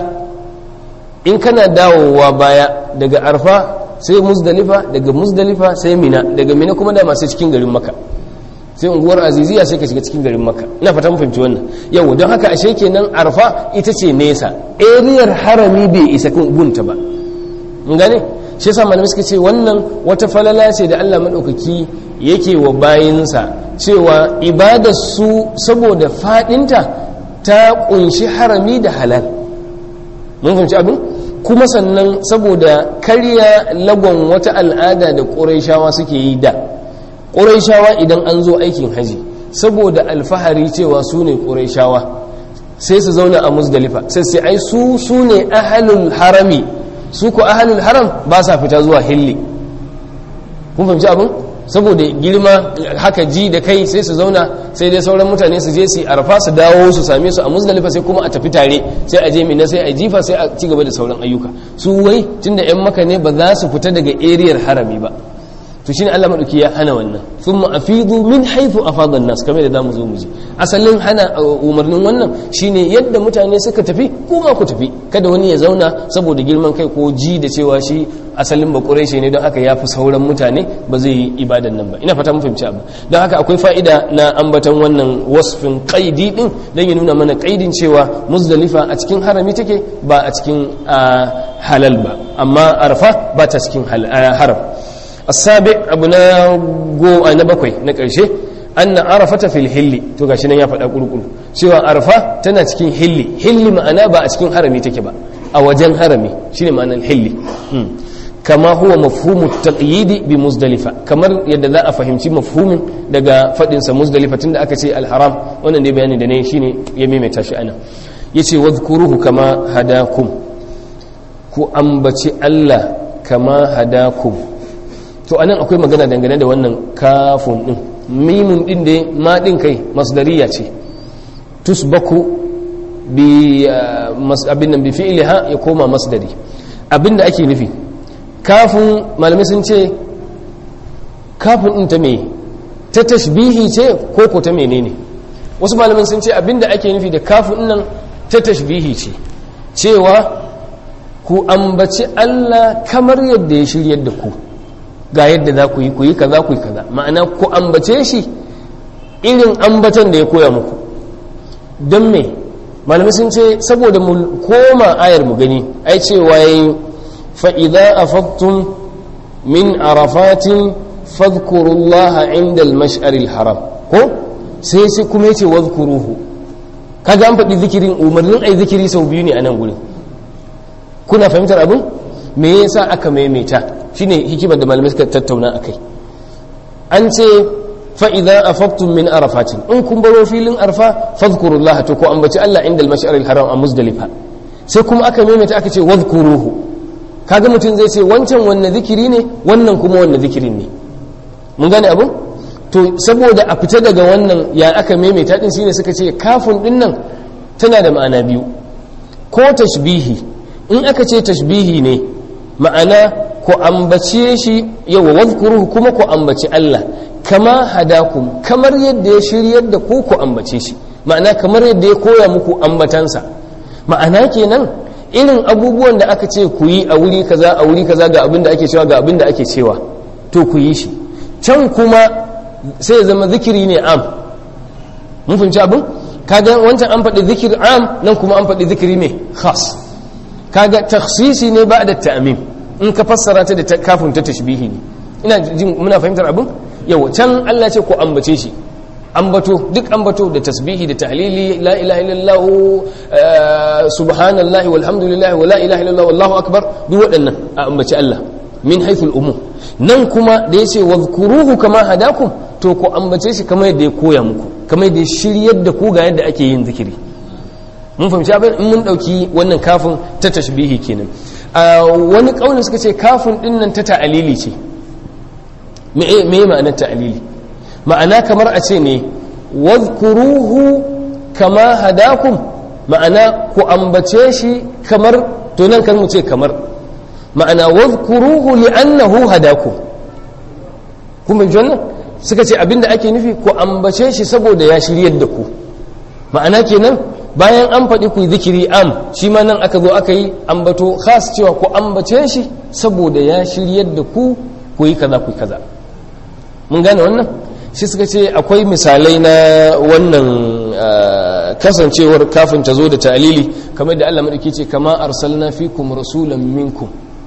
in kana dawowa baya daga arfa sai muzdalifa daga muzdalifa sai mina daga mina kuma da masu cikin garin makka sai unguwar aziziya sai ka shiga cikin garin makka ina fata mun fahimci wannan yau don haka ashe kenan arfa ita ce nesa eriyar harami bai isa gunta ba mun gane shi yasa malamai suka ce wannan wata falala ce da Allah madaukaki yake wa bayinsa cewa ibadar su saboda fadinta ta kunshi harami da halal mun fahimci abin kuma sannan saboda karya lagon wata al'ada da ƙurayshawa suke yi da ƙurayshawa idan an zo aikin haji saboda alfahari cewa su ne ƙurayshawa sai su zauna a musdalifa sai sai ai su su ne ahalul harami su ko ahalul haram ba sa fita zuwa hilli kun fahimci abin saboda girma haka ji da kai sai su zauna sai dai sauran mutane su je su arfa su dawo su same su a muzdalifa sai kuma a tafi tare sai a je mina sai a jifa sai a ci gaba da sauran ayyuka su wai tunda yan maka ne ba za su fita daga eriyar harami ba to shine Allah madauki ya hana wannan thumma afidu min haythu afada an-nas kamar da zamu zo mu ji asalin hana umarnin wannan shine yadda mutane suka tafi kuma ku tafi kada wani ya zauna saboda girman kai ko ji da cewa shi asalin ba quraishi ne don haka yafi sauran mutane ba zai yi ibadan nan ba ina fata mun fahimci abu don haka akwai fa'ida na ambaton wannan wasfin qaidi din dan ya nuna mana qaidin cewa muzdalifa a cikin harami take ba a cikin halal ba amma arfa ba ta cikin haram السابع أبنا جو أنا بكوي نكرشة أن عرفة في الحل تو gashi nan ya faɗa kurkuru cewa arfa tana cikin hilli hilli ma'ana ba a cikin harami take ba a wajen harami shine ma'anar hilli kama huwa mafhumu taqyid bi muzdalifa kamar yadda za a fahimci mafhumin daga fadin sa muzdalifa tunda aka ce al-haram wannan dai bayani da ne shine ya maimaita shi ana yace wadhkuruhu kama hadakum ku ambaci Allah kama hadakum to anan akwai magana dangane da wannan kafun din mimun din da ma din kai masdariya ce tusbaku bi abin nan bi fi'liha ya koma masdari abinda ake nufi kafin malamai sun ce kafin din ta me ta tashbihi ce ko ko ta menene wasu malamai sun ce abinda ake nufi da kafin nan ta tashbihi ce cewa ku ambaci Allah kamar yadda ya shiryar da ku ga yadda za ku yi ku yi kaza ku yi kaza ma'ana ku ambace shi irin ambatan da ya koya muku don me malamai sun ce saboda mu koma ayar mu gani ai cewa yayi fa idza afadtum min arafatin fadhkurullaha inda al-mash'ar al-haram ko sai sai kuma yace wadhkuruhu kaga an faɗi zikirin umarnin ai zikiri sau biyu ne a nan gurin kuna fahimtar abin me yasa aka maimaita shine hikimar da malamai suka tattauna akai an ce fa idza afaqtum min arafatin in kun baro filin arfa fadhkurullah to ko ambaci Allah inda al-mash'ar al-haram a muzdalifa sai kuma aka maimaita aka ce wadhkuruhu kaga mutum zai ce wancan wanne zikiri ne wannan kuma wanne zikirin ne mun gane abin to saboda a fita daga wannan ya aka maimaita din shine suka ce kafin din nan tana da ma'ana biyu ko tashbihi in aka ce tashbihi ne ma'ana ku ambace shi yawa wadhkuruhu kuma ku ambaci Allah kama hadakum kamar yadda ya shiryar da ku ku ambace shi ma'ana kamar yadda ya koya muku ambatansa ma'ana kenan irin abubuwan da aka ce ku yi a wuri kaza a wuri kaza ga abin da ake cewa ga abin da ake cewa to ku yi shi can kuma sai ya zama zikiri ne am mun fahimci abin kaga wancan an faɗi zikir am nan kuma an faɗi zikiri ne khas kaga takhsisi ne ba da ta'mim in ka fassara ta da kafin ta tashbihi ne ina jin muna fahimtar abin yau can Allah ce ku ambace shi ambato duk ambato da tasbihi da tahlili la ilaha illallah subhanallahi walhamdulillahi wa la ilaha illallah wallahu akbar duk waɗannan a ambaci Allah min haythul umum nan kuma da yace wadhkuruhu kama hadakum to ku ambace shi kamar yadda ya koya muku kamar yadda ya shiryar da ku ga yadda ake yin zikiri mun fahimci abin in mun dauki wannan kafin ta tashbihi kenan wani kaulin suka ce kafin din nan ta ta'alili ce me me ma'anar ta'alili ma'ana kamar a ce ne wadhkuruhu kama hadakum ma'ana ku ambace shi kamar to nan kan mu ce kamar ma'ana wadhkuruhu li'annahu hadakum kuma jannan suka ce abinda ake nufi ku ambace shi saboda ya shiryar da ku ma'ana kenan bayan an faɗi ku zikiri am shi ma nan aka zo aka yi ambato khas cewa ku ambace shi saboda ya shiryar da ku ku yi kaza ku yi kaza mun gane wannan shi suka ce akwai misalai na wannan kasancewar kafin ta zo da ta'alili kamar da Allah madauki ce kama arsalna fikum rasulan minkum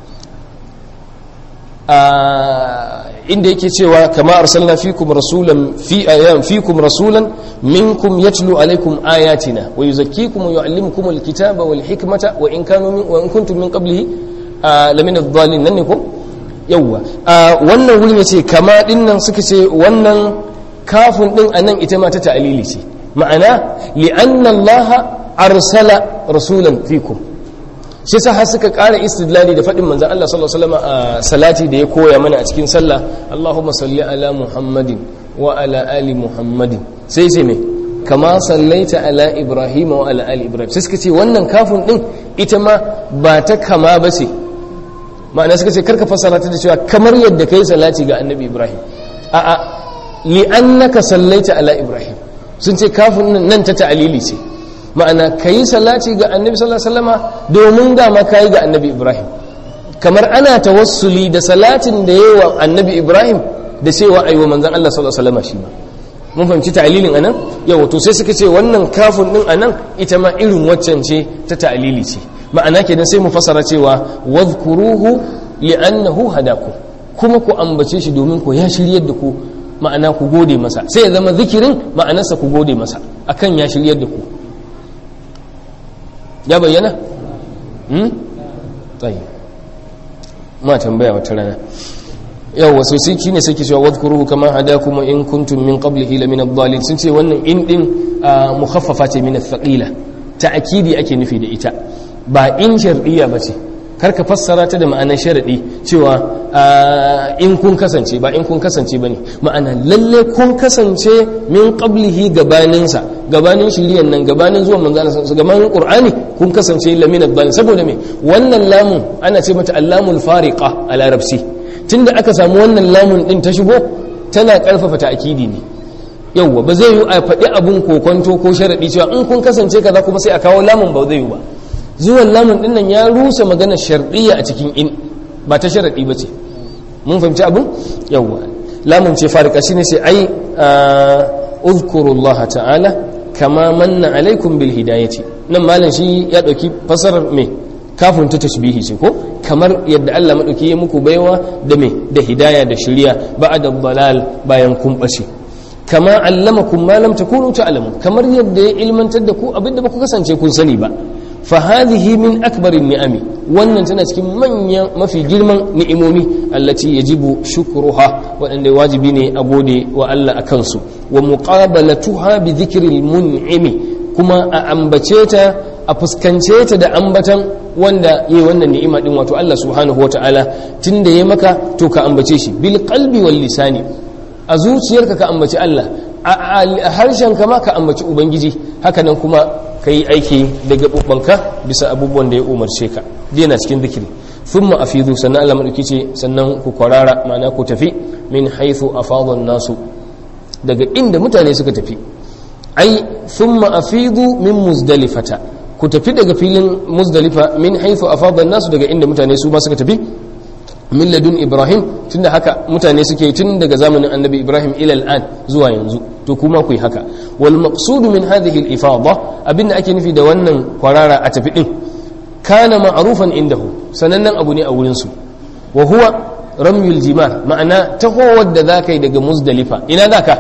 inda yake cewa kama arsalna fikum rasulan fi ayam fikum rasulan minkum yatlu alaikum ayatina wa yuzakkikum wa yuallimukum alkitaba wal hikmata wa in kanu min wa in kuntum min qablihi lamina adh-dhalin nan ne ko yawwa wannan wurin yace kama dinnan suka ce wannan kafin din anan ita ma ta ta'lili ce ma'ana li anna Allah arsala rasulan fikum shi sa har suka ƙara istidlali da faɗin manzan Allah sallallahu alaihi wasallam a salati da ya koya mana a cikin sallah Allahumma salli ala Muhammadin wa ala ali Muhammadin sai ce me kama sallaita ala Ibrahim wa ala ali Ibrahim sai suka ce wannan kafin din ita ma ba ta kama ba ce ma'ana suka ce karka fassara ta da cewa kamar yadda kai salati ga annabi Ibrahim a'a li annaka sallaita ala Ibrahim sun ce kafin nan ta ta'alili ce ma'ana ka yi salati ga annabi sallallahu alaihi wasallama domin dama ka yi ga annabi ibrahim kamar ana tawassuli da salatin da yi wa annabi ibrahim da cewa ayi wa manzan allah sallallahu alaihi wasallama shi ma mun fahimci ta'alilin anan yawa to sai suka ce wannan kafin din anan ita ma irin waccan ce ta ta'alili ce ma'ana kenan sai mu fassara cewa wadhkuruhu li'annahu hadaku kuma ku ambace shi domin ku ya shiryar da ku ma'ana ku gode masa sai ya zama zikirin ma'anarsa ku gode masa akan ya shiryar da ku ya bayyana? hmm? tsayi ma tambaya wata rana yau wasu sai shi ne sai cewa wadkuruhu kama hada kuma in kuntum min qablihi la min ad-dhalin sun ce wannan in din mukhaffafa ce min ath-thaqila ta'kidi ake nufi da ita ba in shar'iyya bace karka fassara ta da ma'anar sharadi cewa in kun kasance ba in kun kasance bane ma'ana lalle kun kasance min qablihi gabaninsa gabanin shiriyan nan gabanin zuwan manzana sa gabanin qur'ani kun kasance lamina dhalin saboda me wannan lamun ana ce mata allamul fariqa a larabci tunda aka samu wannan lamun din ta shigo tana karfafa ta'kidi ne yawwa ba zai yi a faɗi abun kokonto ko sharadi cewa in kun kasance kaza kuma sai a kawo lamun ba zai yi ba zuwan lamun din nan ya rusa maganar shar'iyya a cikin in ba ta sharadi ba ce mun fahimci abun yawwa lamun ce farika shine sai ai uzkurullaha ta'ala kama manna alaikum bil hidayati nan malam shi ya dauki fasarar me kafin ta tashbihi ce ko kamar yadda Allah madauki ya muku baiwa da me da hidaya da shiriya ba'da dalal bayan kun bace kama allamakum ma lam takunu ta'lamun kamar yadda ya ilmantar da ku abinda ba ku kasance kun sani ba fa hadhihi min akbarin ni'ami wannan tana cikin manyan mafi girman ni'imomi allati yajibu shukruha wadanda wajibi ne a gode wa Allah akan su wa muqabalatuha bi dhikril mun'imi kuma a ambace ta a fuskance ta da ambatan wanda yayi wannan ni'ima din wato Allah subhanahu wataala tunda yayi maka to ka ambace shi bil qalbi wal lisani a zuciyarka ka ambaci Allah a harshen ka ma ka ambaci ubangiji hakanan kuma ka yi aiki da gaɓuɓɓanka bisa abubuwan da ya umarce ka yana cikin zikiri sun ma'afizu sannan Allah maɗauki ce sannan ku kwarara ma'ana ku tafi min haithu a fadon nasu daga inda mutane suka tafi ai sun ma'afizu min muzdalifata ku tafi daga filin muzdalifa min haithu a fadon nasu daga inda mutane su ma suka tafi min ladun ibrahim tunda haka mutane suke tun daga zamanin annabi ibrahim ilal an zuwa yanzu to kuma ku yi haka wal maqsudu min hadhihi al ifada abinda ake nufi da wannan kwarara a tafi din kana ma'rufan indahu sanannen abu ne a wurin su wa huwa ramyul jimar ma'ana tahowar da zaka yi daga muzdalifa ina zaka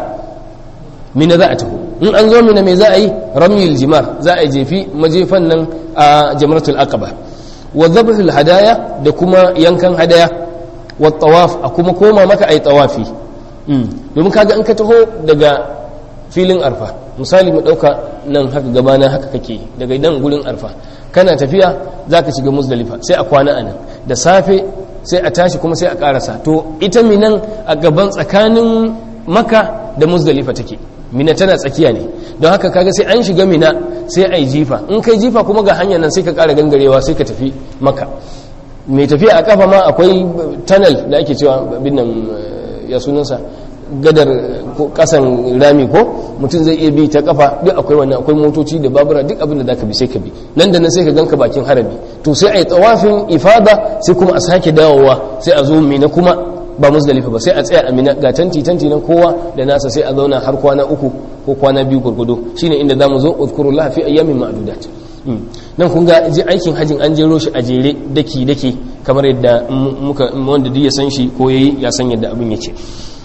mina za a taho in an zo mina me za a yi ramyul jimar za a jefi majefan nan a jamratul aqaba wa dhabhul hadaya da kuma yankan hadaya wa tawaf a kuma koma maka ai tawafi domin kaga in ka taho daga filin arfa misali mu dauka nan haka gabana haka kake daga nan gurin arfa kana tafiya zaka shiga muzdalifa sai a kwana anan da safe sai a tashi kuma sai a karasa to ita minan a gaban tsakanin maka da muzdalifa take mina tana tsakiya ne don haka kaga sai an shiga mina sai a yi jifa in kai jifa kuma ga hanyar nan sai ka kara gangarewa sai ka tafi maka mai tafiya a kafa ma akwai tunnel da ake cewa binnan ya sunansa gadar kasan rami ko mutum zai iya bi ta kafa duk akwai wannan akwai motoci da babura duk abin da zaka bi sai ka bi nan da nan sai ka ganka bakin harabi to sai a yi tsawafin ifada sai kuma a sake dawowa sai a zo mina kuma ba musdalifa ba sai a tsaya a mina ga tanti tanti nan kowa da nasa sai a zauna har kwana uku ko kwana biyu gurgudu shine inda zamu zo uzkurullah fi ayyamin ma'dudat nan kun ga ji aikin hajin an jero shi a jere daki daki kamar yadda muka wanda duk ya san shi ko yayi ya san yadda abin yake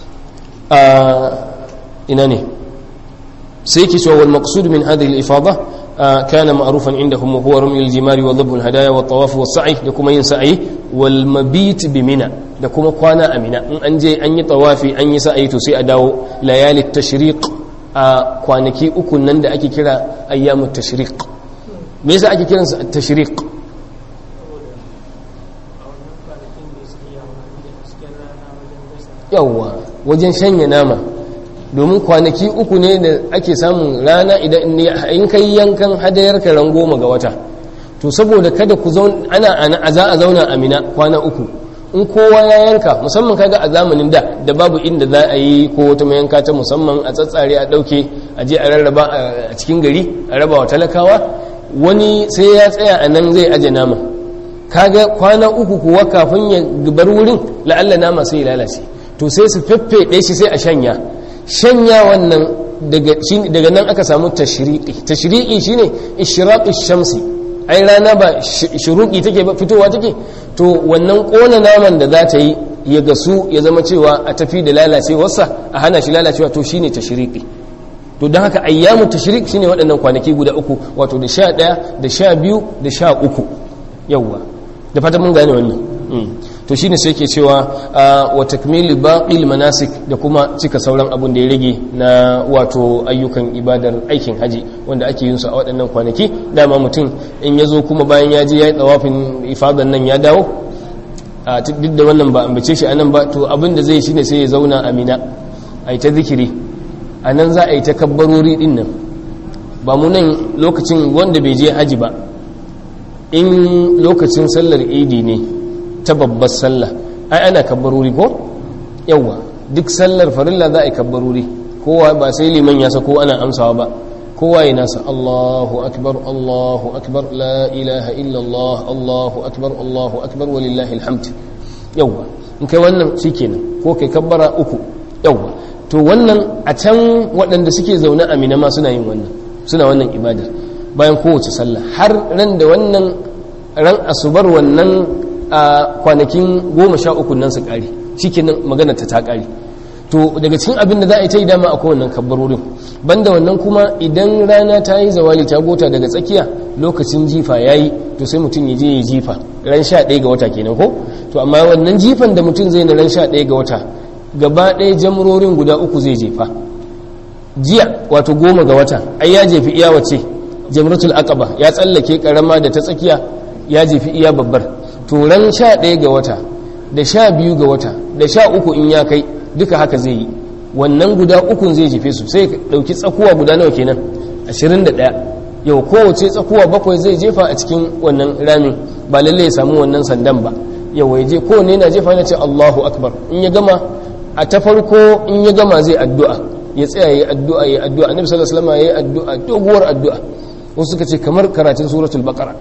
a ina ne sai yake cewa wal maqsud min hadhihi al ifada كان معروفا عندهم وهو رمي الجمار وضب الهدايا والطواف والسعي da kuma yin sa'ayi wal mabit bi mina da kuma kwana a mina in an je an yi tawafi an yi sa'ayi to sai a dawo layali tashriq a kwanaki uku nan da ake kira ayyamut tashriq me yasa ake kiransa tashriq yawwa wajen shanya nama domin kwanaki uku ne da ake samun rana idan in kai yankan hadayar ka ran goma ga wata to saboda kada ku zauna ana ana za a zauna a mina kwana uku in kowa ya yanka musamman kaga a zamanin da da babu inda za a yi ko wata mayanka ta musamman a tsatsare a dauke a je a rarraba a cikin gari a raba wa talakawa wani sai ya tsaya a nan zai aje nama kaga kwana uku kuwa kafin ya bar wurin la'alla nama sai ya lalace to sai su feffeɗe shi sai a shanya shanya wannan daga nan aka samu tashriqi tashriqi shine ishraqi shamsi ai rana ba shuruqi take ba fitowa take to wannan kona naman da za ta yi ya gasu ya zama cewa a tafi da lalacewarsa a hana shi lalacewa to shine tashriqi to don haka ayyamu tashriq shine waɗannan kwanaki guda uku wato da sha ɗaya da sha biyu da sha uku yawwa da fata mun gane wannan to shine sai ke cewa wa takmili baqil manasik da kuma cika sauran abun da ya rage na wato ayyukan ibadar aikin haji wanda ake yin su a waɗannan kwanaki dama mutum in ya zo kuma bayan ya je ya yi tsawafin ifadan nan ya dawo a duk da wannan ba ambace shi anan ba to abin da zai shine sai ya zauna a mina a yi ta zikiri a nan za a yi ta kabbarori din nan ba mu nan lokacin wanda bai je haji ba in lokacin sallar idi ne ta babbar sallah ai ana kabbarori ko yawa duk sallar farilla za a yi kabbarori kowa ba sai liman ya sako ana amsawa ba kowa ya nasa Allahu akbar Allahu akbar la ilaha illallah Allahu akbar Allahu akbar walillahi alhamd yawa in kai wannan shikenan ko kai kabbara uku yawa to wannan a can waɗanda suke zaune a mina ma suna yin wannan suna wannan ibadar bayan kowace sallah har ran da wannan ran asubar wannan a kwanakin goma sha uku nan su ƙari shi magana ta ta ƙari to daga cikin abin da za a yi ta yi dama a kowannan kabbarorin banda wannan kuma idan rana ta yi zawali ta gota daga tsakiya lokacin jifa ya yi to sai mutum ya je ya jifa ran sha ɗaya ga wata kenan ko to amma wannan jifan da mutum zai na ran sha ɗaya ga wata gaba ɗaya jamrorin guda uku zai jefa jiya wato goma ga wata ai ya jefi iya wace jamratul aqaba ya tsallake karama da ta tsakiya ya jefi iya babbar to ran sha ɗaya ga wata da sha biyu ga wata da sha uku in ya kai duka haka zai yi wannan guda ukun zai jefe su sai ɗauki tsakuwa guda nawa kenan ashirin da ɗaya yau kowace tsakuwa bakwai zai jefa a cikin wannan ramin ba lalle ya samu wannan sandan ba yau ya je kowane yana jefa yana ce allahu akbar in ya gama a ta farko in ya gama zai addu'a ya tsaya ya addu'a ya addu'a annabi sallallahu alaihi wasallam ya addu'a doguwar addu'a wasu suka ce kamar karatun suratul baqara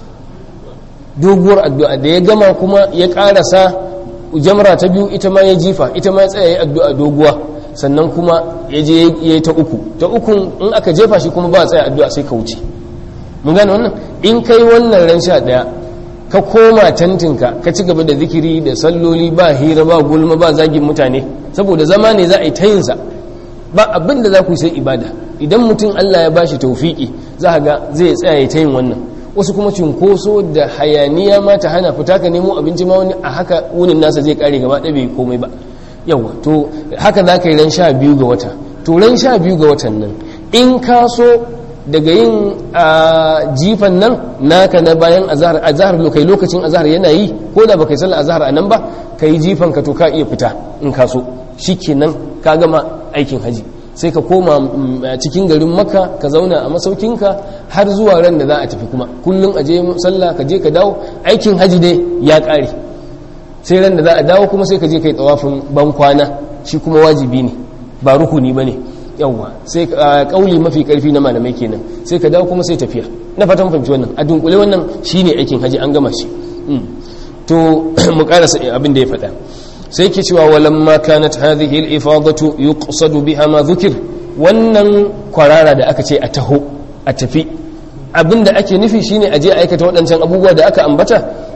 doguwar addu'a da ya gama kuma ya karasa jamra ta biyu ita ma ya jifa ita ma ya tsaya ya addu'a doguwa sannan kuma ya je ya yi ta uku ta uku in aka jefa shi kuma ba a tsaya addu'a sai ka wuce mun gane wannan in kai wannan ran sha daya ka koma tantinka ka ci gaba da zikiri da salloli ba hira ba gulma ba zagin mutane saboda zama ne za a yi ta yinsa ba abin da za ku sai ibada idan mutum Allah ya bashi taufiki za ga zai tsaya ya ta yin wannan wasu kuma cunkoso da hayaniya ma ta hana fita ka nemo abinci ma wani a haka wunin nasa zai kare gaba ɗaya bai komai ba yawa to haka za ka yi ran sha biyu ga wata to ran sha biyu ga watan nan in ka so daga yin jifan nan naka na bayan azahar azahar lokai lokacin azahar yana yi ko da baka yi sallar azahar a nan ba ka yi jifan ka to ka iya fita in ka so shikenan ka gama aikin haji sai ka koma cikin garin maka ka zauna a masaukinka har zuwa ran da za a tafi kuma kullum a je sallah ka je ka dawo aikin haji dai ya ƙare sai ran da za a dawo kuma sai ka je ka yi tsawafin ban kwana shi kuma wajibi ne ba rukuni ba ne yawwa sai kauli mafi karfi na malamai kenan sai ka dawo kuma sai tafiya na fatan fahimci wannan a dunkule wannan shine aikin haji an gama shi to mu karasa abin da ya faɗa sai ke cewa walamma kanat hadhihi al-ifadatu yuqsadu biha ma dhukir wannan kwarara da aka ce a taho a tafi abinda ake nufi shine aje aikata waɗancan abubuwa da aka ambata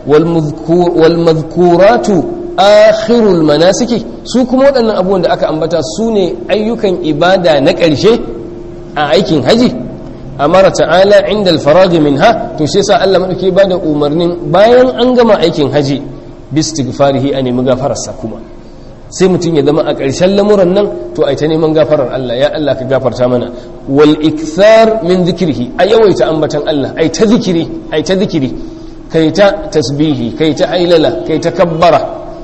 wal madhkuratu akhirul manasiki su kuma waɗannan abubuwan da aka ambata su ne ayyukan ibada na ƙarshe a aikin haji amara ta'ala inda alfaragi minha to shi yasa Allah madauke ba da umarnin bayan an gama aikin haji bistighfarihi a nemi gafararsa kuma sai mutum ya zama a ƙarshen lamuran nan to ai ta neman gafarar Allah ya Allah ka gafarta mana wal ikthar min zikrihi a yawaita ambatan Allah ai ta zikiri ai ta zikiri kai ta tasbihi kai ta ailala kai ta kabbara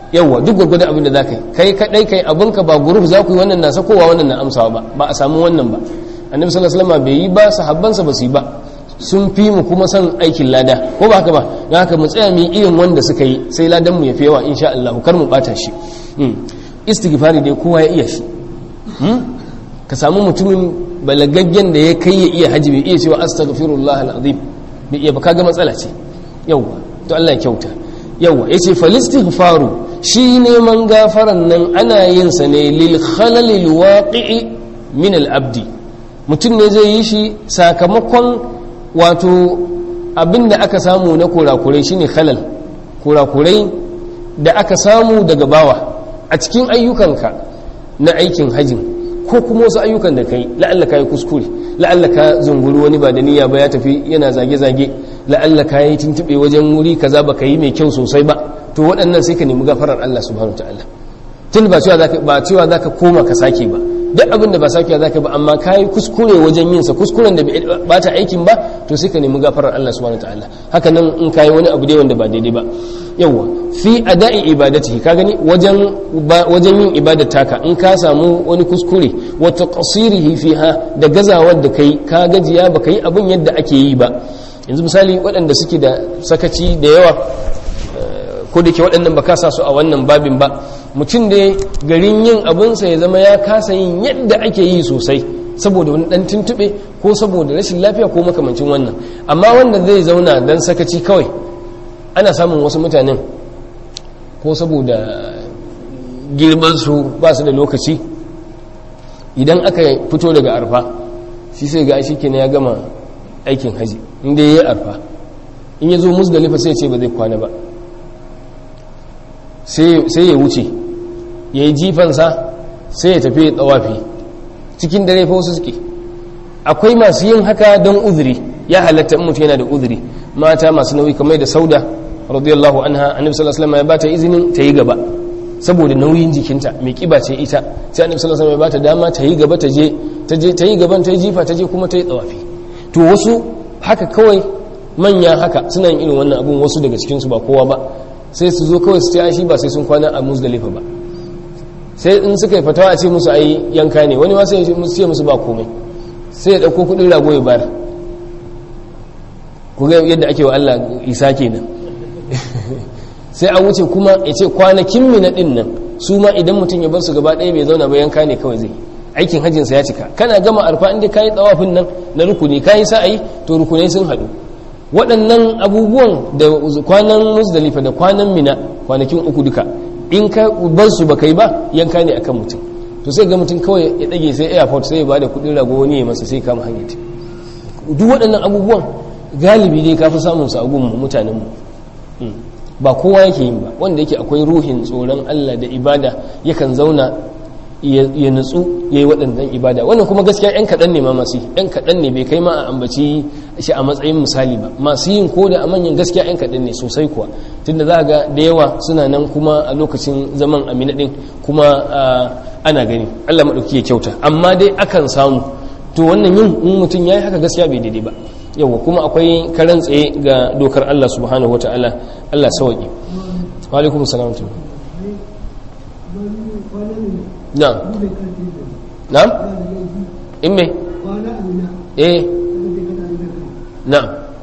yawa duk gwargwadon abin da za ka yi kai kaɗai kai abinka ba guruf za ku yi wannan na sakowa wannan na amsawa ba ba a samu wannan ba annabi sallallahu alaihi wasallam bai yi ba sahabbansa ba su yi ba sun fi mu kuma son aikin lada ko ba haka ba don haka mu tsaya mu yi irin wanda suka yi sai ladan mu ya fi yawa insha Allah kar mu bata shi istighfari dai kowa ya iya shi ka samu mutumin balagaggen da ya kai ya iya haji bai iya cewa astaghfirullah alazim bai iya ba kaga matsala ce yawa to Allah ya kyauta yawa yace falistighfaru shi neman gafaran nan ana yin sa ne lil khalalil waqi'i min al abdi mutum ne zai yi shi sakamakon wato abinda aka samu na kurakurai shine khalal kurakurai da aka samu daga bawa a cikin ayyukanka na aikin hajjin ko kuma wasu ayyukan da kai la'alla ka yi kuskure la'alla ka zunguri wani ba da niyya ba ya tafi yana zage-zage la'alla ka yi tuntuɓe wajen wuri kaza ba ka yi mai kyau sosai ba to waɗannan sai ka nemi gafarar Allah subhanahu ta'ala tun ba cewa zaka ba cewa zaka koma ka sake ba duk abin da ba sakewa zaka ba amma ka yi kuskure wajen yin sa kuskuren da ba ta aikin ba to sai ka nemi gafarar Allah subhanahu ta'ala haka nan in ka yi wani abu dai wanda ba daidai ba yawa fi ada'i ibadatihi ka gani wajen wajen yin ibadar taka in ka samu wani kuskure wa taqsirihi fiha da gazawar da kai ka gajiya baka yi abin yadda ake yi ba yanzu misali waɗanda suke da sakaci da yawa ko da ke waɗannan ba kasa su a wannan babin ba mutum da garin yin abinsa ya zama ya kasa yin yadda ake yi sosai saboda wani ɗan tuntuɓe ko saboda rashin lafiya ko makamancin wannan amma wanda zai zauna don sakaci kawai ana samun wasu mutanen ko saboda girmansu ba su da lokaci idan aka fito daga arfa shi sai ga shi kenan ya gama aikin haji inda ya yi arfa in ya zo musdalifa sai ce ba zai kwana ba sai ya wuce ya yi jifansa sai ya tafi tsawafi cikin dare fa wasu suke akwai masu yin haka don uzuri ya halatta in mutum yana da uzuri mata masu nauyi kamar da sauda radiyallahu anha annabi sallallahu alaihi wasallam ya bata izinin ta yi gaba saboda nauyin jikinta mai kiba ce ita sai annabi sallallahu alaihi wasallam ya bata dama ta yi gaba ta je ta je ta yi gaban ta yi jifa ta je kuma ta yi tsawafi to wasu haka kawai manya haka suna yin irin wannan abun wasu daga cikin su ba kowa ba sai su zo kawai su ce shi ba sai sun kwana a muzdalifa ba sai in suka yi fatawa a ce musu ai yanka ne wani ma sai ce musu ba komai sai ya dauko kudin rago ya bayar ku ga yadda ake wa Allah isa kenan sai a wuce kuma ya ce kwanakin mina din nan su ma idan mutum ya bar su gaba ɗaya bai zauna ba yanka ne kawai zai aikin hajjinsa ya cika kana gama arfa inda kayi tsawafin nan na rukuni kayi sa'ayi to rukunai sun haɗu waɗannan abubuwan da kwanan musdalifa da kwanan mina kwanakin uku duka in ka bar su baka yi ba yanka ne akan mutum to sai ga mutum kawai ya ɗage sai airport sai ya ba da kuɗin rago wani ya masa sai kama hanyar duk waɗannan abubuwan galibi dai ka fi samun su a gun mutanenmu ba kowa yake yin ba wanda yake akwai ruhin tsoron Allah da ibada yakan zauna ya nutsu ya yi waɗannan ibada wannan kuma gaskiya 'yan kaɗan ne ma masu 'yan kaɗan ne bai kai ma a ambaci shi a matsayin misali ba masu yin ko da a manyan gaskiya 'yan kaɗan ne sosai kuwa tunda za ga da yawa suna nan kuma a lokacin zaman amina ɗin kuma ana gani allah maɗauki ya kyauta amma dai akan samu to wannan yin in mutum ya yi haka gaskiya bai daidai ba yawa kuma akwai karan tsaye ga dokar allah subhanahu wa ta'ala allah sawaƙi wa alaikum salam na'am na'am in me eh na'am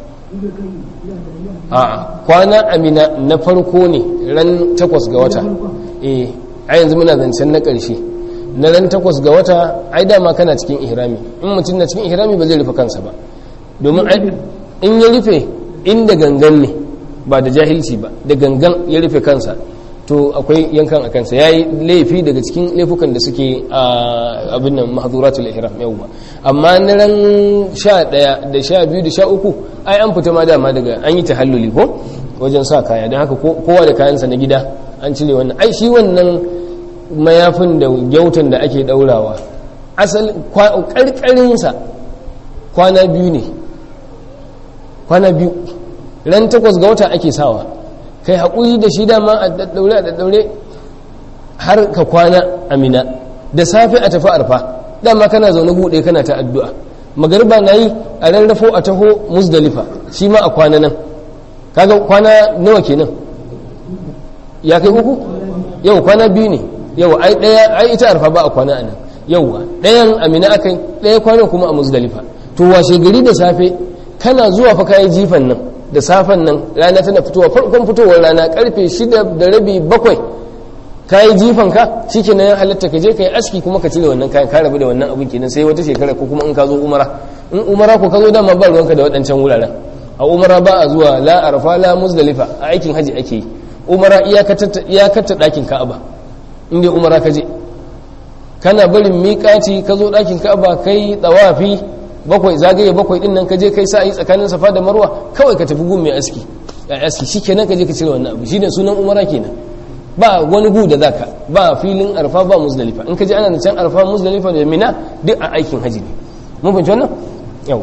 a kwana amina na farko ne ran takwas ga wata eh a yanzu muna zancen na ƙarshe na ran takwas ga wata ai dama kana cikin ihrami in mutum na cikin ihrami ba zai rufe kansa ba domin in ya rufe inda gangan ne ba da jahilci ba da gangan ya rufe kansa to akwai yankan a kansa ya yi laifi daga cikin laifukan da suke a abin nan mahazuratul ihram yawwa amma na ran sha ɗaya da sha biyu da sha uku ai an fita ma dama daga an yi tahalluli ko wajen sa kaya don haka kowa da kayansa na gida an cire wannan ai shi wannan mayafin da gyautan da ake daurawa asali karkarinsa kwana biyu ne kwana biyu ran takwas ga wata ake sawa kai haƙuri da shi dama a daddaure a daddaure har ka kwana amina da safe a tafi arfa dama kana zaune buɗe kana ta addu'a magarba na yi a rarrafo a taho musdalifa shi ma a kwana nan kaga kwana nawa kenan ya kai uku yau kwana biyu ne yau ai daya ai ita arfa ba a kwana anan yauwa dayan amina akai daya kwana kuma a muzdalifa to washe gari da safe kana zuwa fa kai jifan nan da safen nan rana tana fitowa farkon fitowar rana karfe shida da rabi bakwai kayi jifan ka shikenan ya halatta ka je ka yi aski kuma ka cire wannan kayan ka rabu da wannan abin kenan sai wata shekara ko kuma in ka zo umara in umara ko ka zo dama ba ruwanka da waɗancan wuraren a umara ba a zuwa la arfa la muzdalifa a aikin haji ake yi umara iyakata ɗakin ka'aba in dai umara ka je kana barin miƙaci ka zo ɗakin ka'aba kai tsawafi bakwai zagaye bakwai din nan ka je kai sa'ayi tsakanin safa da marwa kawai ka tafi gun mai aski a aski shikenan ka je ka cire wannan abu shine sunan umara kenan ba wani gu da zaka ba filin arfa ba muzdalifa in ka je ana can arfa muzdalifa da mina duk a aikin haji ne mun fahimci wannan yau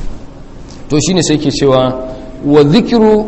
to shine sai ke cewa wa dhikru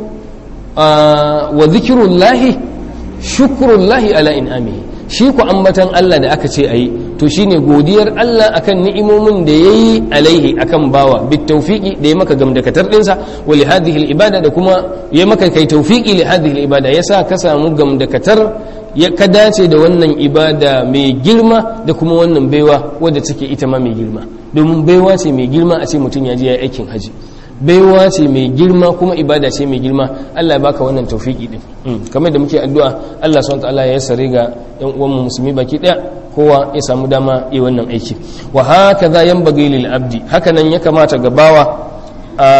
wa dhikrullahi shukrullahi ala in'amihi shi ku ambatan Allah da aka ce ayi to shine godiyar Allah akan ni'imomin da yayi alaihi akan bawa bit tawfiqi da ya maka gamdakatar dinsa wa li hadhihi al ibada da kuma ya maka kai tawfiqi li hadhihi al ibada yasa ka samu gamdakatar ya ka dace da wannan ibada mai girma da kuma wannan baiwa wadda take ita ma mai girma domin baiwa ce mai girma a ce mutum ya je ya aikin haji baiwa ce mai girma kuma ibada ce mai girma Allah ya baka wannan tawfiki din kamar da muke addu'a Allah subhanahu wataala ya sare ga yan uwan mu musulmi baki daya kowa ya samu dama yi wannan aiki wa hakaza yanbaghi lil abdi haka nan ya kamata ga bawa a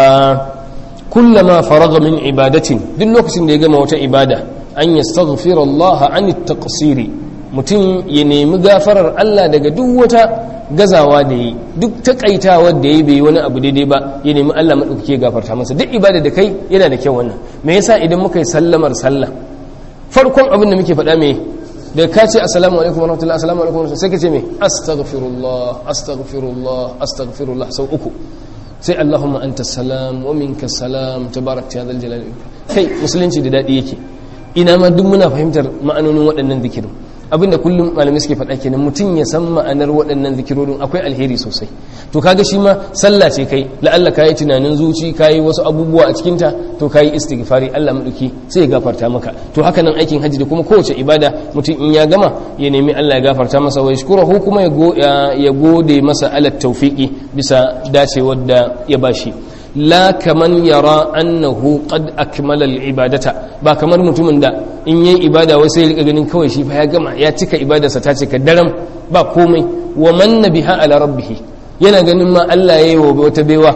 kullama faraga min ibadatin duk lokacin da ya gama wata ibada an yastaghfira Allah an at-taqsiri mutum ya nemi gafarar Allah daga duk wata gazawa da yi duk takaitawar da yi bai wani abu daidai ba ya nemi Allah maɗaukake gafarta masa duk ibada da kai yana da kyau wannan me yasa idan muka yi sallamar sallah farkon abin da muke faɗa me da ka ce assalamu alaikum warahmatullahi assalamu alaikum warahmatullahi sai ka ce me astaghfirullah astaghfirullah astaghfirullah sau uku sai allahumma anta salam wa minka salam tabarakta ya zal jalali kai musulunci da dadi yake ina ma duk muna fahimtar ma'anonin waɗannan zikirin abinda kullum malamai suke faɗa kenan mutum ya san ma'anar waɗannan zikirorin akwai alheri sosai to kaga shi ma sallah ce kai la'alla kayi tunanin zuci kayi wasu abubuwa a cikinta to kayi istighfari Allah maduki sai ya gafarta maka to haka nan aikin hajji da kuma kowace ibada mutum in ya gama ya nemi Allah ya gafarta masa wa yashkurahu kuma ya gode masa ala tawfiqi bisa dacewar da ya bashi la kaman yara annahu qad akmala al-ibadata ba kamar mutumin da in yayi ibada wai sai rika ganin kawai shi fa ya gama ya cika ibadarsa ta cika daram ba komai wa man nabiha ala rabbih yana ganin ma Allah yayi wa wata baiwa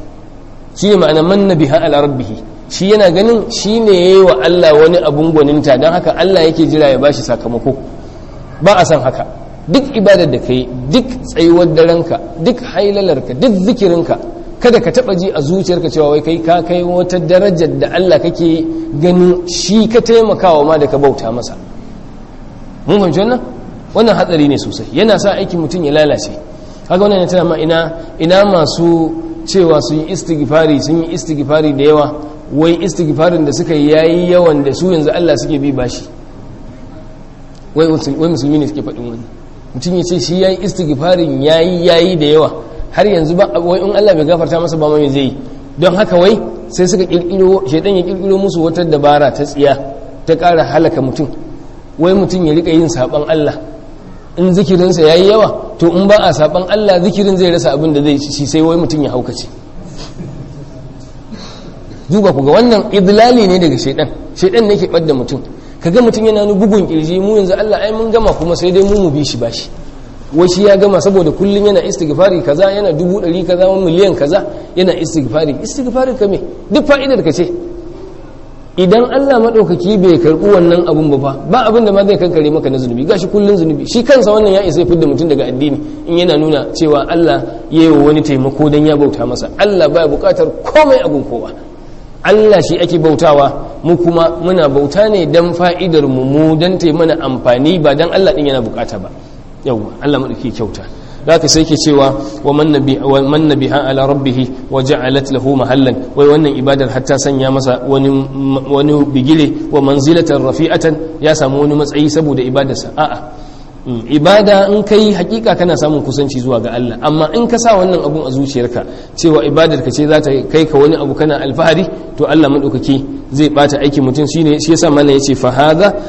shi ne ma'ana man nabiha ala rabbih shi yana ganin shi ne yayi wa Allah wani abun gwaninta dan haka Allah yake jira ya bashi sakamako ba a san haka duk ibadar da kai duk tsayuwar daranka duk hailalarka duk zikirinka kada ka taba ji a zuciyarka cewa wai kai ka kai wata darajar da Allah kake ganin shi ka taimakawa ma da ka bauta masa mun fahimci wannan wannan hatsari ne sosai yana sa aikin mutum ya lalace kaga wannan tana ma ina ina masu cewa sun yi istighfari sun yi istighfari da yawa wai istighfarin da suka yayi yawan da su yanzu Allah suke bi bashi wai wai musulmi ne suke faɗin wani mutum ya ce shi yayi istighfarin yayi yayi da yawa har yanzu ba wai in Allah bai gafarta masa ba mai zai don haka wai sai suka kirkiro shedan ya kirkiro musu wata dabara ta tsiya ta ƙara halaka mutum wai mutum ya rika yin saban Allah in zikirinsa yayi yawa to in ba a saban Allah zikirin zai rasa abin da zai ci sai wai mutum ya haukace duba ku ga wannan idlali ne daga shedan shedan ne ke ɓadda mutum kaga mutum yana ni bugun kirji mu yanzu Allah ai mun gama kuma sai dai mu mu bi shi bashi wai shi ya gama saboda kullum yana istighfari kaza yana dubu ɗari kaza wani miliyan kaza yana istighfari istighfari ka me duk fa'idar ka ce idan Allah maɗaukaki bai karɓi wannan abun ba fa ba abin da ma zai kankare maka na zunubi gashi kullun zunubi shi kansa wannan ya isa fidda mutum daga addini in yana nuna cewa Allah ya yi wa wani taimako dan ya bauta masa Allah baya buƙatar komai abun kowa Allah shi ake bautawa mu kuma muna bauta ne dan fa'idar mu mu dan mana amfani ba dan Allah din yana bukata ba yawwa Allah madauki kyauta zaka sai ke cewa wa man nabi wa man nabiha ala rabbih wa ja'alat lahu mahallan wai wannan ibadar hatta sanya masa wani wani bigire wa manzilatan rafi'atan ya samu wani matsayi saboda ibadarsa a'a ibada in kai hakika kana samun kusanci zuwa ga Allah amma in ka sa wannan abun a zuciyarka cewa ibadar ka ce za ta kai ka wani abu kana alfahari to Allah madaukaki zai bata aikin mutum shine shi yasa mallan yace fa hadha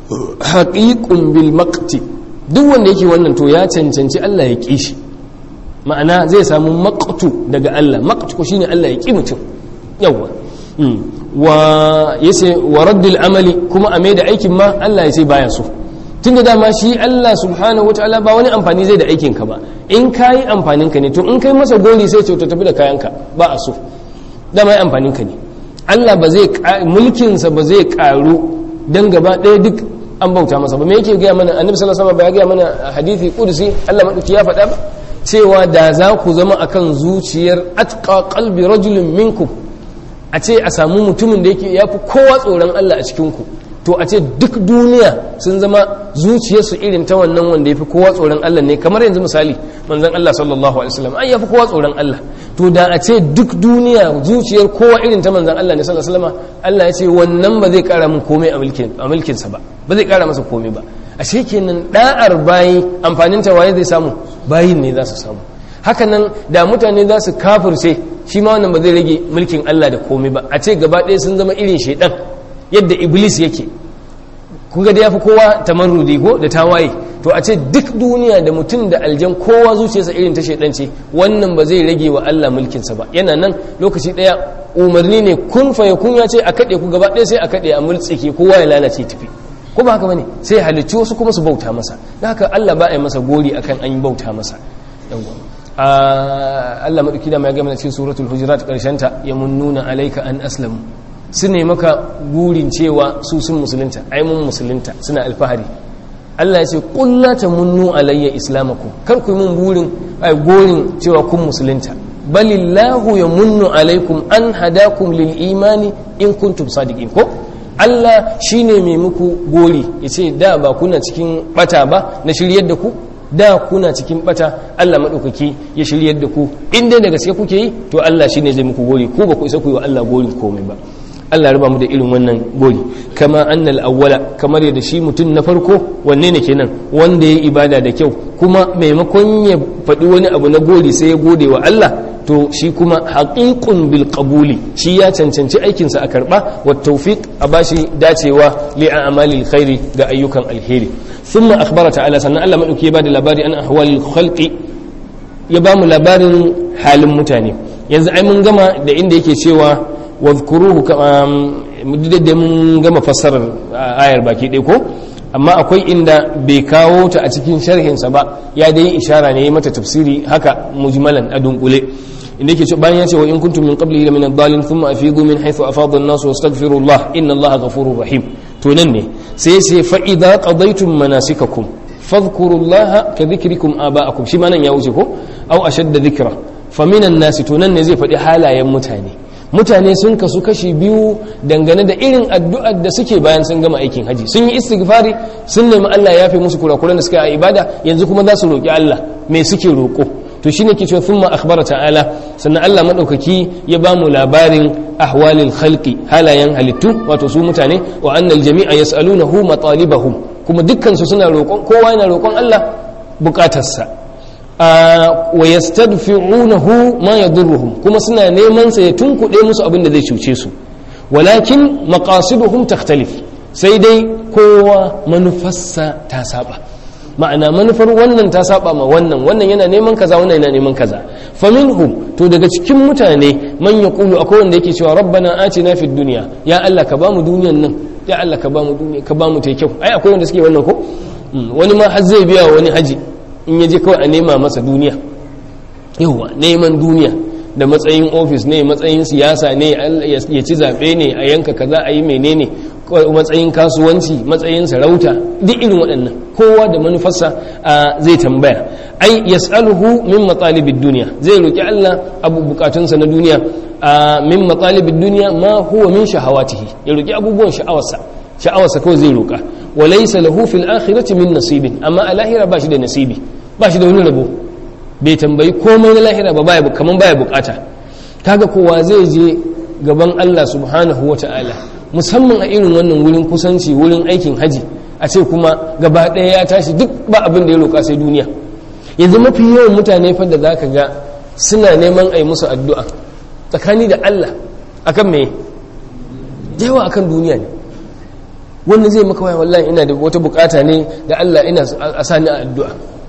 haqiqun bil maqti duk wanda yake wannan to ya cancanci Allah ya ƙi shi ma'ana zai samu maqtu daga Allah maqtu shine Allah ya ƙi mutum yawa wa yace wa raddul amali kuma a da aikin ma Allah ya ce baya so tunda dama shi Allah subhanahu wataala ba wani amfani zai da aikin ka ba in kayi amfanin ka ne to in kai masa gori sai ce to tafi da kayan ka ba a so dama yi amfanin ka ne Allah ba zai mulkin sa ba zai karu dan gaba ɗaya duk an bauta masa ba me yake gaya mana annabi sallallahu alaihi wasallam ba ya gaya mana hadisi kudusi Allah madauki ya faɗa ba cewa da za ku zama akan zuciyar atqa qalbi rajulin minkum a ce a samu mutumin da yake yafi kowa tsoron Allah a cikin ku to a ce duk duniya sun zama zuciyarsu irin ta wannan wanda yafi kowa tsoron Allah ne kamar yanzu misali manzon Allah sallallahu alaihi wasallam ai yafi kowa tsoron Allah to da a ce duk duniya zuciyar kowa irin ta manzon Allah ne sallallahu alaihi wasallam Allah ya ce wannan ba zai kara min komai a mulkin a mulkin sa ba ba zai kara masa komai ba ashe kenan da'ar bayi amfanin ta waye zai samu bayin ne za su samu hakanan da mutane za su kafirce shi ma wannan ba zai rage mulkin Allah da komai ba a ce gaba ɗaya sun zama irin shaidan yadda iblis yake kuga da yafi kowa tamarrudi ko da tawaye to a ce duk duniya da mutum da aljan kowa zuciyarsa irin ta shaidan ce wannan ba zai rage wa Allah mulkinsa ba yana nan lokaci ɗaya umarni ne kun fa kun ya ce a kaɗe ku gaba ɗaya sai a kaɗe a multsike kowa ya lalace tafi ko ba haka bane sai halicci wasu kuma su bauta masa da haka Allah ba a yi masa gori akan an yi bauta masa Allah maɗauki da mai gama cikin suratul hujurat ta ya munnuna alaika an aslamu su ne maka gurin cewa su sun musulunta ai mun musulunta suna alfahari Allah ya ce kulla ta munnu alayya islamakum kar ku yi mun burin ai gorin cewa kun musulunta balillahu ya munnu alaikum an hadakum lil imani in kuntum sadiqin ko Allah shine mai muku gori yace da ba kuna cikin bata ba na shiryar da ku da kuna cikin bata Allah maɗaukaki ya shiryar da ku in dai da gaske kuke yi to Allah shine zai muku gori ko ba ku isa ku yi wa Allah gori komai ba Allah raba mu da irin wannan gori kama annal awwala kamar yadda shi mutum na farko wanne ne kenan wanda ya ibada da kyau kuma maimakon ya faɗi wani abu na gori sai ya gode wa Allah to shi kuma haqiqun bil qabuli shi ya cancanci aikinsa a karba wa tawfiq a bashi dacewa li a'malil khairi ga ayyukan alheri ثم أخبر تعالى سنة الله مدوك يبادي لباري أن أحوال الخلق يبام لباري حال متاني yanzu ai mun gama da inda yake cewa wadhkuruhu da mun gama fassarar ayar baki ɗaya ko amma akwai inda bai kawo ta a cikin sharhinsa ba ya dai ishara ne mata tafsiri haka mujmalan a dunkule inda yake ce bayan ya ce wa in kuntum min qablihi min ad-dallin thumma afidu min haythu afada an-nas wastaghfirullah inna allaha ghafurur rahim to nan ne sai sai fa idza qadaytum manasikakum fadhkurullaha ka dhikrikum aba'akum shi ma nan ya wuce ko aw ashadda dhikra fa minan nasi to nan ne zai faɗi halayen mutane mutane sun kasu kashi biyu dangane da irin addu'ar da suke bayan sun gama aikin haji sun yi istighfari sun nemi Allah ya yafe musu kurakuran da suka yi a ibada yanzu kuma za su roki Allah me suke roko to shine ke cewa thumma akhbara ta'ala sannan Allah madaukaki ya ba mu labarin ahwalil khalqi halayen halittu wato su mutane wa annal jami'a yas'alunahu matalibahum kuma dukkan su suna roƙon kowa yana roƙon Allah bukatarsa wa yastadfi'unahu ma yadurruhum kuma suna neman sa ya tunkuɗe musu abin da zai cuce su walakin maqasiduhum takhtalif sai dai kowa manufarsa ta saba ma'ana manufar wannan ta saba ma wannan wannan yana neman kaza wannan yana neman kaza faminhum to daga cikin mutane man yaqulu akwai wanda yake cewa rabbana atina fid dunya ya Allah ka bamu duniyan nan ya Allah ka bamu duniya ka bamu ta kyau ai akwai wanda suke wannan ko wani ma har zai biya wani haji in yaje kawai a nema masa duniya yawa neman duniya da matsayin ofis ne matsayin siyasa ne ya ci zaɓe ne a yanka kaza a yi menene matsayin kasuwanci matsayin sarauta duk irin waɗannan kowa da manufarsa zai tambaya ai yas'aluhu min matalibid duniya zai roki Allah abu bukatunsa na duniya min matalibid duniya ma huwa min shahawatihi ya roki abubuwan sha'awarsa sha'awarsa kawai zai roka wa laysa lahu fil akhirati min nasibin amma a lahira ba shi da nasibi ba shi da wani rabo bai tambayi komai na lahira ba baya kaman baya bukata kaga kowa zai je gaban Allah subhanahu wata'ala musamman a irin wannan wurin kusanci wurin aikin haji a ce kuma gaba ɗaya ya tashi duk ba abin da ya roƙa sai duniya yanzu mafi yawan mutane fa da zaka ga suna neman a yi musu addu'a tsakani da Allah akan me yawa akan duniya ne wanda zai maka waya wallahi ina da wata bukata ne da Allah ina a sani a addu'a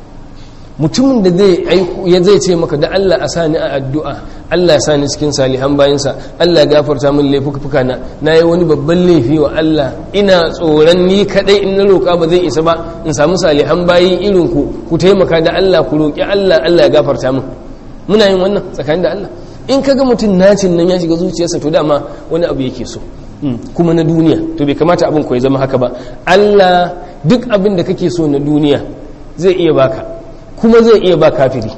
mutumin da zai aiku ya zai ce maka da Allah a sani a addu'a Allah ya sani cikin salihan bayansa Allah ya gafarta min laifuka na na yi wani babban laifi wa Allah ina tsoron ni kadai in na roƙa ba zai isa ba in samu salihan bayi irin ku ku taimaka da Allah ku roƙi Allah Allah ya gafarta min muna yin wannan tsakanin da Allah in kaga mutum nacin nan ya shiga zuciyarsa to dama wani abu yake so kuma na duniya to bai kamata abin ku ya zama haka ba Allah duk abin da kake so na duniya zai iya baka kuma zai iya ba kafiri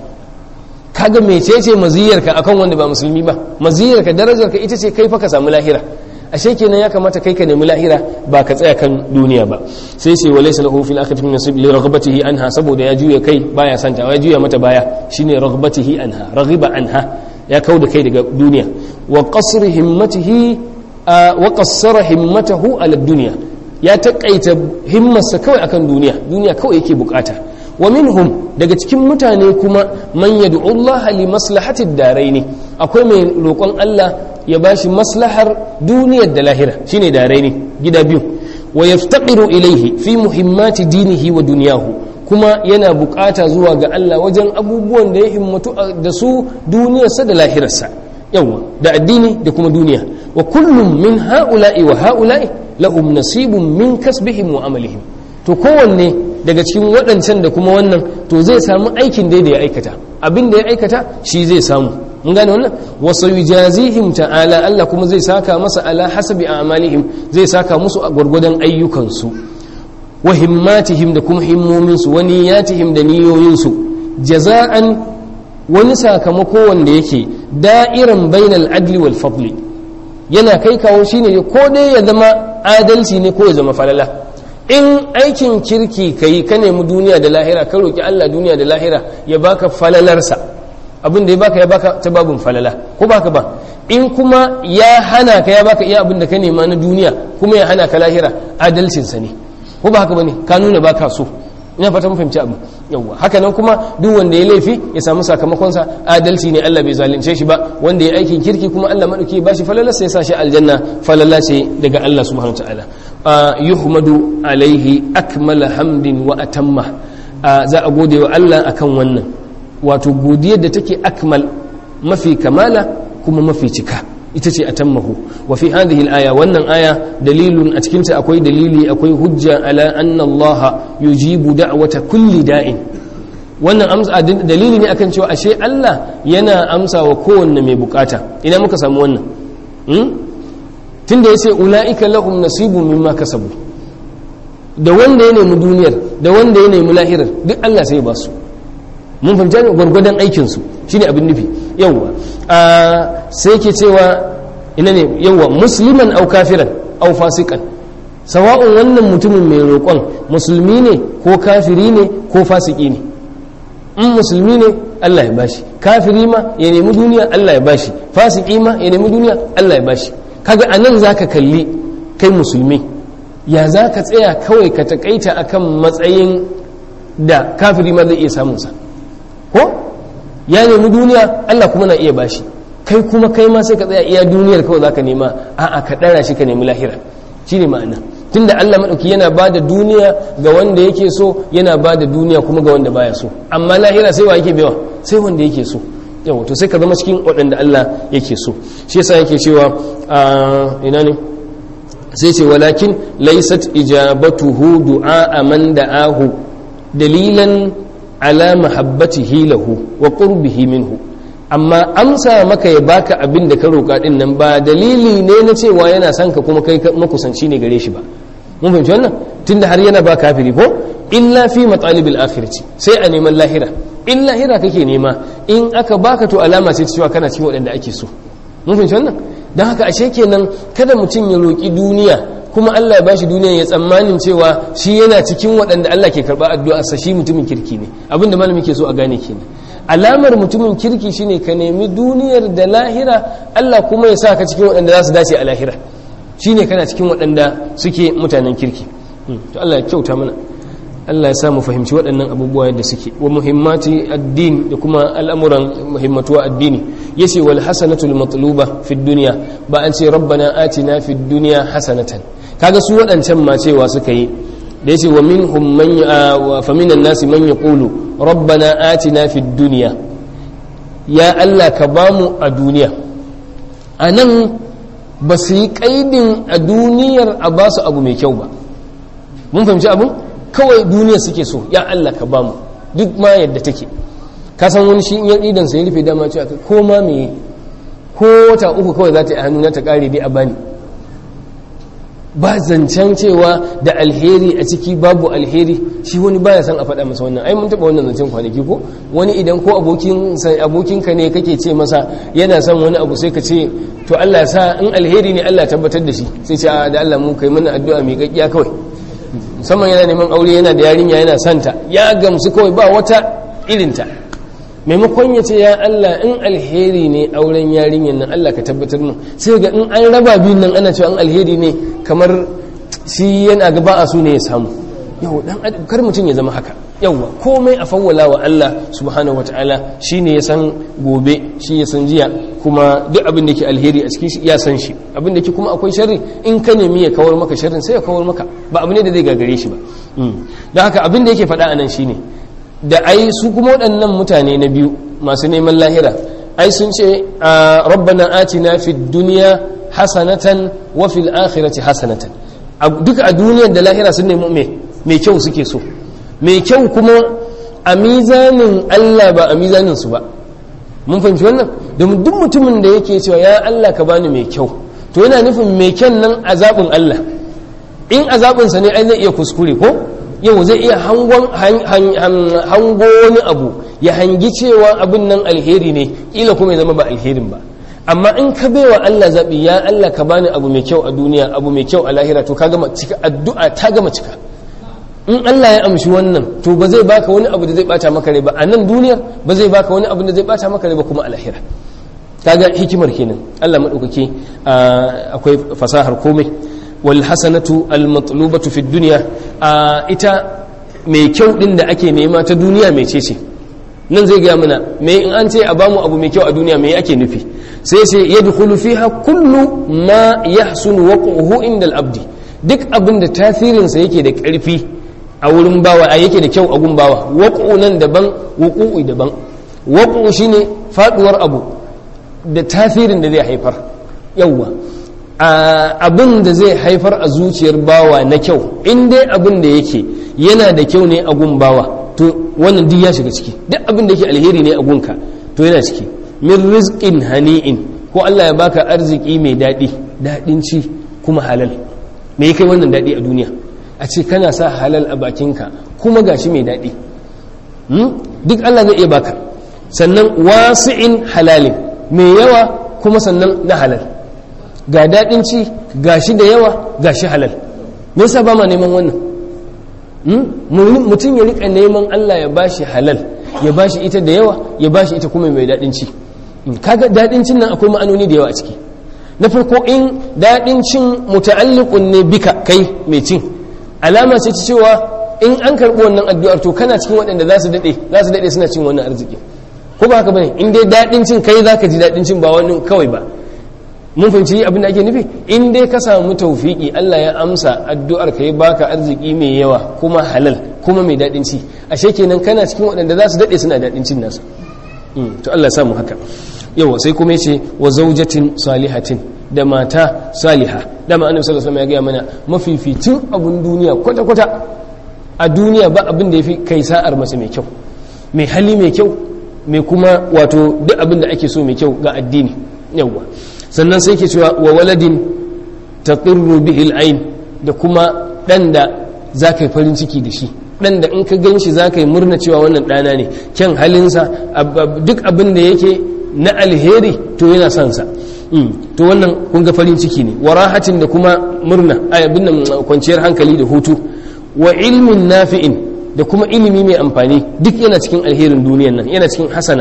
kaga mecece maziyarka akan wanda ba musulmi ba maziyarka darajarka ita ce kai fa ka samu lahira ashe kenan ya kamata kai ka nemi lahira ba ka tsaya kan duniya ba sai sai wa laysa lahu fil akhirati min nasib li raghbatihi anha saboda ya juya kai baya santa ya juya mata baya shine raghbatihi anha raghiba anha ya kauda kai daga duniya wa qasr himmatihi wa qassara himmatahu ala dunya ya takaita himmarsa kawai akan duniya duniya kawai yake bukata wa minhum daga cikin mutane kuma man yad'u Allah li maslahati ad-darain akwai mai roƙon Allah ya bashi maslahar duniyar da lahira shine daraini gida biyu wa yaftaqiru ilayhi fi muhimmati dinihi wa dunyahu kuma yana bukata zuwa ga Allah wajen abubuwan da ya himmatu da su duniyarsa da lahirarsa yawa da addini da kuma duniya wa kullum min ha'ula'i wa ha'ula'i lahum nasibun min kasbihim wa amalihim to kowanne daga cikin waɗancan da kuma wannan to zai samu aikin dai da ya aikata abin da ya aikata shi zai samu mun gane wannan wasu yujazihim ta'ala Allah kuma zai saka masa ala hasabi a'malihim zai saka musu a gwargwadon ayyukansu wa himmatihim da kuma himmominsu wa niyyatihim da niyoyinsu jaza'an wani sakamako wanda yake da'iran bainal adli wal fadli yana kai kawo shine ko dai ya zama adalci ne ko ya zama falala in aikin kirki ka yi ka nemi duniya da lahira ka roƙi Allah duniya da lahira ya baka falalarsa abin da ya baka ya baka ta babin falala ko baka ba in kuma ya hana ka ya baka iya abin da ka nema na duniya kuma ya hana ka lahira adalcinsa ne ko ba haka ba ne ka nuna baka so ina fata mun fahimci abu yawwa haka nan kuma duk wanda ya laifi ya samu sakamakonsa adalci ne Allah bai zalunce shi ba wanda ya aikin kirki kuma Allah madauki ba shi falalarsa ya sa shi aljanna falala ce daga Allah subhanahu wataala yuhmadu alaihi akmala hamdin wa atamma za a gode wa Allah akan wannan wato godiyar da take akmal mafi kamala kuma mafi cika ita ce atammahu wa fi hadhihi al-aya wannan aya dalilun a cikin ta akwai dalili akwai hujja ala anna Allah yujibu da'wata kulli da'in wannan amsa dalili ne akan cewa ashe Allah yana amsa wa kowanne mai bukata ina muka samu wannan tunda yace ulaika lahum nasibun mimma kasabu da wanda ya nemi duniyar da wanda ya nemi lahirar duk Allah sai ba su mun fahimci ne gwargwadon aikinsu shine abin nufi yawwa sai ke cewa ina ne yawwa musliman au kafiran au fasikan sawa'un wannan mutumin mai roƙon musulmi ne ko kafiri ne ko fasiki ne in musulmi ne Allah ya bashi kafiri ma ya nemi duniya Allah ya bashi fasiki ma ya nemi duniya Allah ya bashi kaga anan zaka kalli kai musulmi ya zaka tsaya kawai ka takaita akan matsayin da kafiri ma zai iya samunsa ko ya nemi duniya Allah kuma na iya bashi kai kuma kai ma sai ka tsaya iya duniyar kawai zaka nema a'a ka dara shi ka nemi lahira shine ma'ana tunda Allah madauki yana bada duniya ga wanda yake so yana bada duniya kuma ga wanda baya so amma lahira sai wa yake baiwa sai wanda yake so yawa to sai ka zama cikin waɗanda Allah yake so shi yasa yake cewa ina ne sai ce walakin laysat ijabatuhu du'a man da'ahu dalilan ala mahabbatihi lahu wa qurbihi minhu amma amsa maka ya baka abin da ka roƙa din nan ba dalili ne na cewa yana son ka kuma kai makusanci ne gare shi ba mun fahimci wannan tunda har yana ba kafiri ko illa fi matalibil akhirati sai a neman lahira in lahira kake nema in aka baka to alama ce cewa kana cikin waɗanda ake so mun fahimci wannan don haka ashe kenan kada mutum ya roƙi duniya kuma Allah ya bashi duniya ya tsammanin cewa shi yana cikin waɗanda Allah ke karɓa addu'a sa shi mutumin kirki ne abinda malami ke so a gane kenan alamar mutumin kirki shine ka nemi duniyar da lahira Allah kuma ya sa ka cikin waɗanda za su dace a lahira shine kana cikin waɗanda suke mutanen kirki to Allah ya kyauta mana Allah ya sa mu fahimci waɗannan abubuwa yadda suke wa muhimmati addini da kuma al'amuran muhimmatuwa addini yace wal hasanatul matluba fi dunya ba an ce rabbana atina fid dunya hasanatan kaga su waɗancan ma cewa suka yi da yace wa minhum man wa fa minan nasi man yaqulu rabbana atina fid dunya ya Allah ka bamu a duniya anan ba su yi kaidin a duniyar a ba su abu mai kyau ba mun fahimci abin kawai duniya suke so ya Allah ka bamu duk ma yadda take ka san wani shi in idan sai rufe dama cewa ko ma me ko wata uku kawai za ta yi hannu na ta kare dai a bani ba zancen cewa da alheri a ciki babu alheri shi wani baya san a faɗa masa wannan ai mun taɓa wannan zancen kwanaki ko wani idan ko abokin abokinka ne kake ce masa yana son wani abu sai ka ce to Allah ya sa in alheri ne Allah tabbatar da shi sai ce da Allah mu kai mana addu'a mai gaggiya kawai musamman yana neman aure yana da yarinya yana santa ya gamsu kawai ba wata irinta maimakon ya ce ya Allah in alheri ne auren yarinyar nan Allah ka tabbatar mu sai ga in an raba biyun nan ana cewa an alheri ne kamar shi yana ga ba a su ne ya samu yau dan kar mutum ya zama haka yauwa komai a fawwala wa Allah subhanahu wataala shine ya san gobe shi ya san jiya kuma duk abin da ke alheri a cikin ya san shi abin da ke kuma akwai sharri in ka nemi ya kawar maka sharrin sai ya kawar maka ba abu ne da zai gagare shi ba don haka abin da yake faɗa a nan shine da ai su kuma waɗannan mutane na biyu masu neman lahira ai sun ce rabbana atina fid dunya hasanatan wa fil akhirati hasanatan duka a duniyar da lahira sun nemi me mai kyau suke so mai kyau kuma a mizanin Allah ba a mizanin su ba mun fahimci wannan domin duk mutumin da yake cewa ya Allah ka bani mai kyau to yana nufin mai kyan nan a zaɓin Allah in a zaɓinsa ne ai zai iya kuskure ko yau zai iya hango wani abu ya hangi cewa abin nan alheri ne ila kuma ya zama ba alherin ba amma in ka baiwa Allah zaɓi ya Allah ka bani abu mai kyau a duniya abu mai kyau a lahira to ka gama cika addu'a ta gama cika in Allah ya amshi wannan to ba zai baka wani abu da zai bata maka rai ba a nan duniyar ba zai baka wani abu da zai bata maka rai ba kuma a lahira kaga hikimar kenan Allah madaukake akwai fasahar komai wal hasanatu al matlubatu fi dunya ita mai kyau din da ake nema ta duniya mai ce ce nan zai gaya mana me in an ce a bamu abu mai kyau a duniya me ake nufi sai sai yadkhulu fiha kullu ma yahsunu waquhu inda al abdi duk abin da tasirinsa yake da ƙarfi a wurin bawa a yake da kyau a gun bawa waƙo nan daban wuƙu'i daban waƙo shine faduwar abu da tasirin da zai haifar yawwa abin da zai haifar a zuciyar bawa na kyau in dai abin da yake yana da kyau ne a gun bawa to wannan duk ya shiga ciki duk abin da yake alheri ne a gunka to yana ciki min rizqin hani'in ko Allah ya baka arziki mai daɗi daɗin ci kuma halal me ya kai wannan daɗi a duniya a ce kana sa halal a bakinka kuma gashi mai daɗi duk Allah zai iya baka sannan wasi'in halalin mai yawa kuma sannan na halal ga daɗin ci gashi da yawa gashi halal me yasa ba ma neman wannan mutum ya rika neman Allah ya bashi halal ya bashi ita da yawa ya bashi ita kuma mai daɗin ci kaga daɗin cin nan akwai ma'anoni da yawa a ciki na farko in daɗin cin muta'alliqun ne bika kai mai cin alama ce ta cewa in an karɓi wannan addu'ar to kana cikin waɗanda za su daɗe za su daɗe suna cin wannan arziki ko ba haka bane in dai daɗin cin kai zaka ji daɗin cin ba wani kawai ba mun fahimci abin da ake nufi in dai ka samu tawfiki Allah ya amsa addu'ar ka ya baka arziki mai yawa kuma halal kuma mai daɗin ci ashe kenan kana cikin waɗanda za su daɗe suna daɗin cin nasu to Allah ya samu haka yawa sai kuma yace wa zaujatin salihatin da mata saliha dama annabi sallallahu alaihi wasallam ya gaya mana mafificin abun duniya kwata kwata a duniya ba abin da yafi kai sa'ar mace mai kyau mai hali mai kyau mai kuma wato duk abin da ake so mai kyau ga addini yawa sannan sai ke cewa wa waladin taqirru bihi al da kuma dan da zaka yi farin ciki da shi dan da in ka ganshi zaka yi murna cewa wannan dana ne kyan halinsa duk abin da yake na alheri to yana son sa to wannan kun ga farin ciki ne wa rahatin da kuma murna abin nan kwanciyar hankali da hutu wa ilmin nafi'in da kuma ilimi mai amfani duk yana cikin alherin duniyan nan yana cikin hasana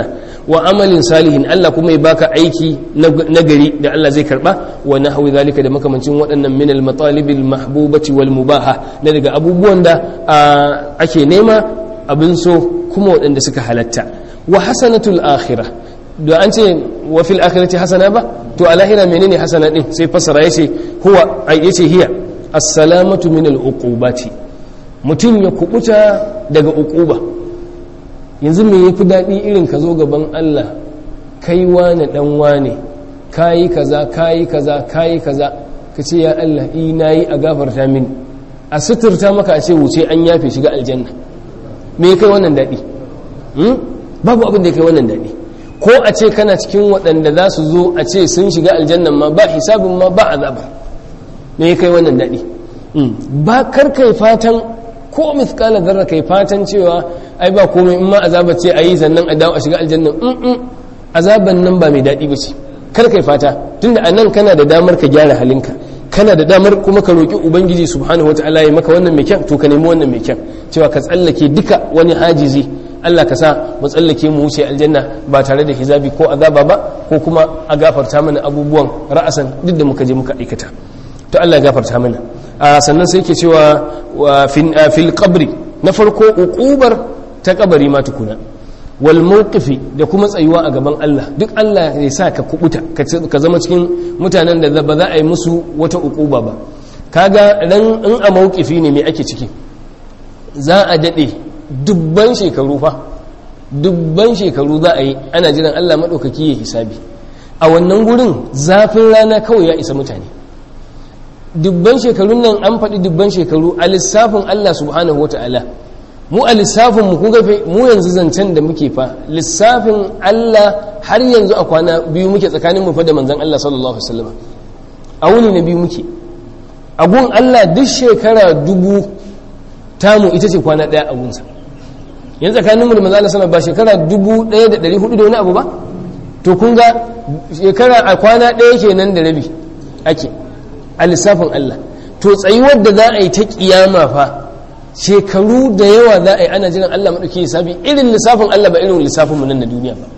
wa amalin salihin Allah kuma ya baka aiki na gari da Allah zai karba wa nahwi zalika da makamancin waɗannan min al matalibil mahbubati wal mubaha na daga abubuwan da ake nema abin so kuma waɗanda suka halatta wa hasanatul akhirah da an ce wa fil akhirati hasana ba to a lahira menene hasana din sai fasara yace huwa yace hiya as-salamatu min al-uqubati mutum ya kubuta daga uquba yanzu me yafi dadi irin ka zo gaban Allah kai wane dan wane kayi kaza kayi kaza kayi kaza kace ya Allah i nayi a gafarta min a suturta maka a ce wuce an yafe shiga aljanna me kai wannan dadi babu abin da kai wannan dadi ko a ce kana cikin waɗanda za su zo a ce sun shiga aljannan ma ba hisabin ma ba azaba me kai wannan daɗi ba kar kai fatan ko mithqala zarra kai fatan cewa ai ba komai in ma azaba ce ayi sannan a dawo a shiga aljannan in azaban nan ba mai daɗi ba ce kar kai fata tunda a nan kana da damar ka gyara halinka kana da damar kuma ka roƙi ubangiji subhanahu wataala ya maka wannan mai kyan to ka nemi wannan mai kyan cewa ka tsallake duka wani hajizi Allah ka sa mu tsallake mu wuce aljanna ba tare da hizabi ko azaba ba ko kuma a gafarta mana abubuwan ra'asan duk da muka je muka aikata to Allah ya gafarta mana sannan sai yake cewa fil qabri na farko uqubar ta kabari ma tukuna wal mawqifi da kuma tsayuwa a gaban Allah duk Allah ya sa ka kubuta ka zama cikin mutanen da ba za a yi musu wata uquba ba kaga dan in a mawqifi ne me ake ciki za a dade dubban shekaru fa dubban shekaru za a yi ana jiran Allah maɗaukaki ya hisabi a wannan gurin zafin rana kawai ya isa mutane dubban shekarun nan an faɗi dubban shekaru a lissafin Allah subhanahu wa ta'ala mu a lissafin mu kun gafe mu yanzu zancen da muke fa lissafin Allah har yanzu a kwana biyu muke tsakanin mu fa da manzon Allah sallallahu alaihi wasallam a wuni na biyu muke a gun Allah duk shekara dubu tamu ita ce kwana ɗaya a gunsa yanzu tsakaninmu da manzala sana ba shekara 1400 da wani abu ba to kun ga shekara a kwana ɗaya kenan da rabi ake a lissafin Allah to tsayuwar da za a yi ta kiyama fa shekaru da yawa za a yi ana jiran Allah maɗauki lissafi irin lissafin Allah ba irin lissafinmu nan na duniya ba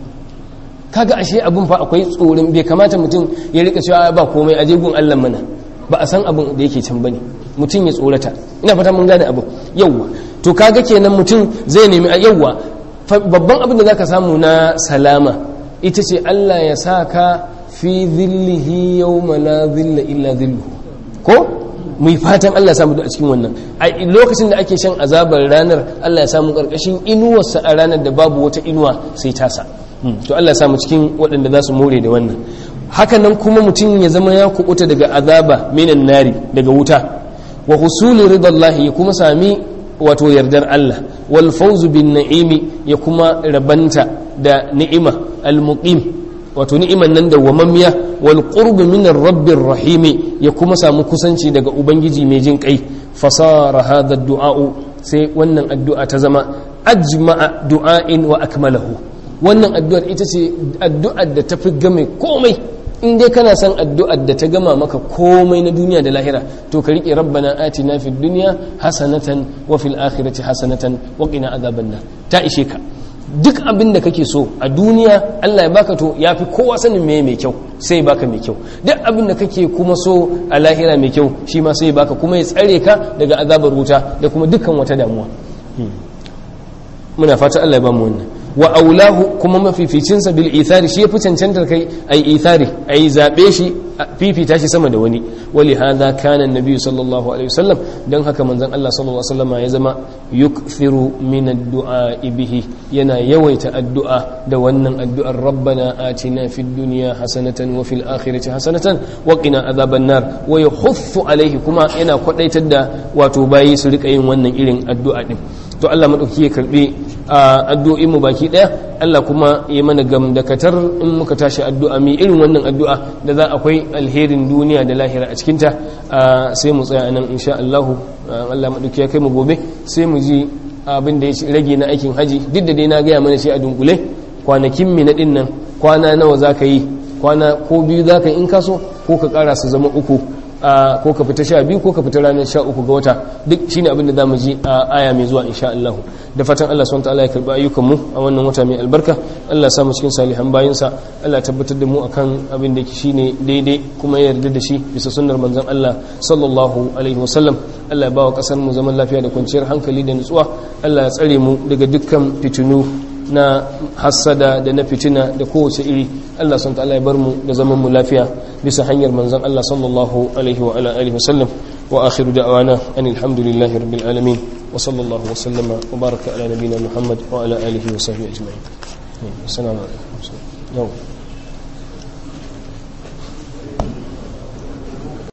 kaga ashe abin fa akwai tsoron bai kamata mutum ya rika cewa ba komai a jegun Allah mana ba a san abin da yake can bane mutum ya tsorata ina fata mun gane abin yawwa to kaga kenan mutum zai nemi a yawwa babban abin da zaka samu na salama ita ce Allah ya sa ka fi zillihi yawma la zilla illa zilluhu ko mu fatan Allah ya samu a cikin wannan a lokacin da ake shan azabar ranar Allah ya samu karkashin inuwarsa a ranar da babu wata inuwa sai tasa to Allah ya samu cikin waɗanda za su more da wannan hakanan kuma mutum ya zama ya kubuta daga azaba minan nari daga wuta wa husuli ridallahi ya kuma sami wato yardar Allah wal fawzu bin na'imi ya kuma rabanta da ni'ima al muqim wato ni'iman nan da wamammiya wal qurb min rabbir rahim ya kuma samu kusanci daga ubangiji mai jin kai fasara hadha du'a'u sai wannan addu'a ta zama ajma'a du'a'in wa akmalahu wannan addu'ar ita ce addu'ar da tafi game komai in dai kana son addu'ar da ta gama maka komai na duniya da lahira to ka riƙe rabbana atina fid dunya hasanatan wa fil akhirati hasanatan wa qina adhaban nar ta ishe ka duk abin da kake so a duniya Allah ya baka to yafi kowa sanin me mai kyau sai baka mai kyau duk abin da kake kuma so a lahira mai kyau shi ma sai baka kuma ya tsare ka daga azabar wuta da kuma dukkan wata damuwa muna fata Allah ya ba mu wannan wa aulahu kuma mafificinsa bil ithari shi yafi cancantar kai ai ithari ai zabe shi fifita shi sama da wani wali hadha kana annabi sallallahu alaihi wasallam dan haka manzon Allah sallallahu alaihi wasallam ya zama yukthiru min ad-du'a bihi yana yawaita addu'a da wannan addu'ar rabbana atina fid dunya hasanatan wa fil akhirati hasanatan wa qina adhaban nar wa yahuffu alaihi kuma yana kwadaitar da wato bayi su rika yin wannan irin addu'a din to Allah madauki ya karbi addu'o'in mu baki daya Allah kuma ya mana gamdakatar in muka tashi addu'a mi irin wannan addu'a da za akwai alherin duniya da lahira a cikin ta sai mu tsaya nan insha Allah Allah madauki ya kai mu gobe sai mu ji abin da ya rage na aikin haji duk da dai na gaya mana shi a dunkule kwanakin mi na din nan kwana nawa zaka yi kwana ko biyu zaka yi in kaso ko ka kara su zama uku a ko ka fita sha biyu ko ka fita ranar sha uku ga wata duk shine abin da zamu ji a aya mai zuwa insha Allah da fatan Allah subhanahu wataala ya karba ayyukan mu a wannan wata mai albarka Allah ya sa mu cikin salihan bayinsa Allah ya tabbatar da mu akan abin da shine daidai kuma ya yarda da shi bisa sunnar manzon Allah sallallahu alaihi wasallam Allah ya bawa kasar mu zaman lafiya da kwanciyar hankali da nutsuwa Allah ya tsare mu daga dukkan fitinu na hassada da na fitina da kowace iri Allah sun ta'ala ya bar mu da zaman mu lafiya bisa hanyar manzon Allah sallallahu alaihi wa ala alihi wasallam wa akhiru da'wana anil hamdulillahi rabbil alamin wa sallallahu wa sallama wa baraka ala nabiyyina Muhammad wa ala alihi wa sahbihi ajma'in assalamu alaikum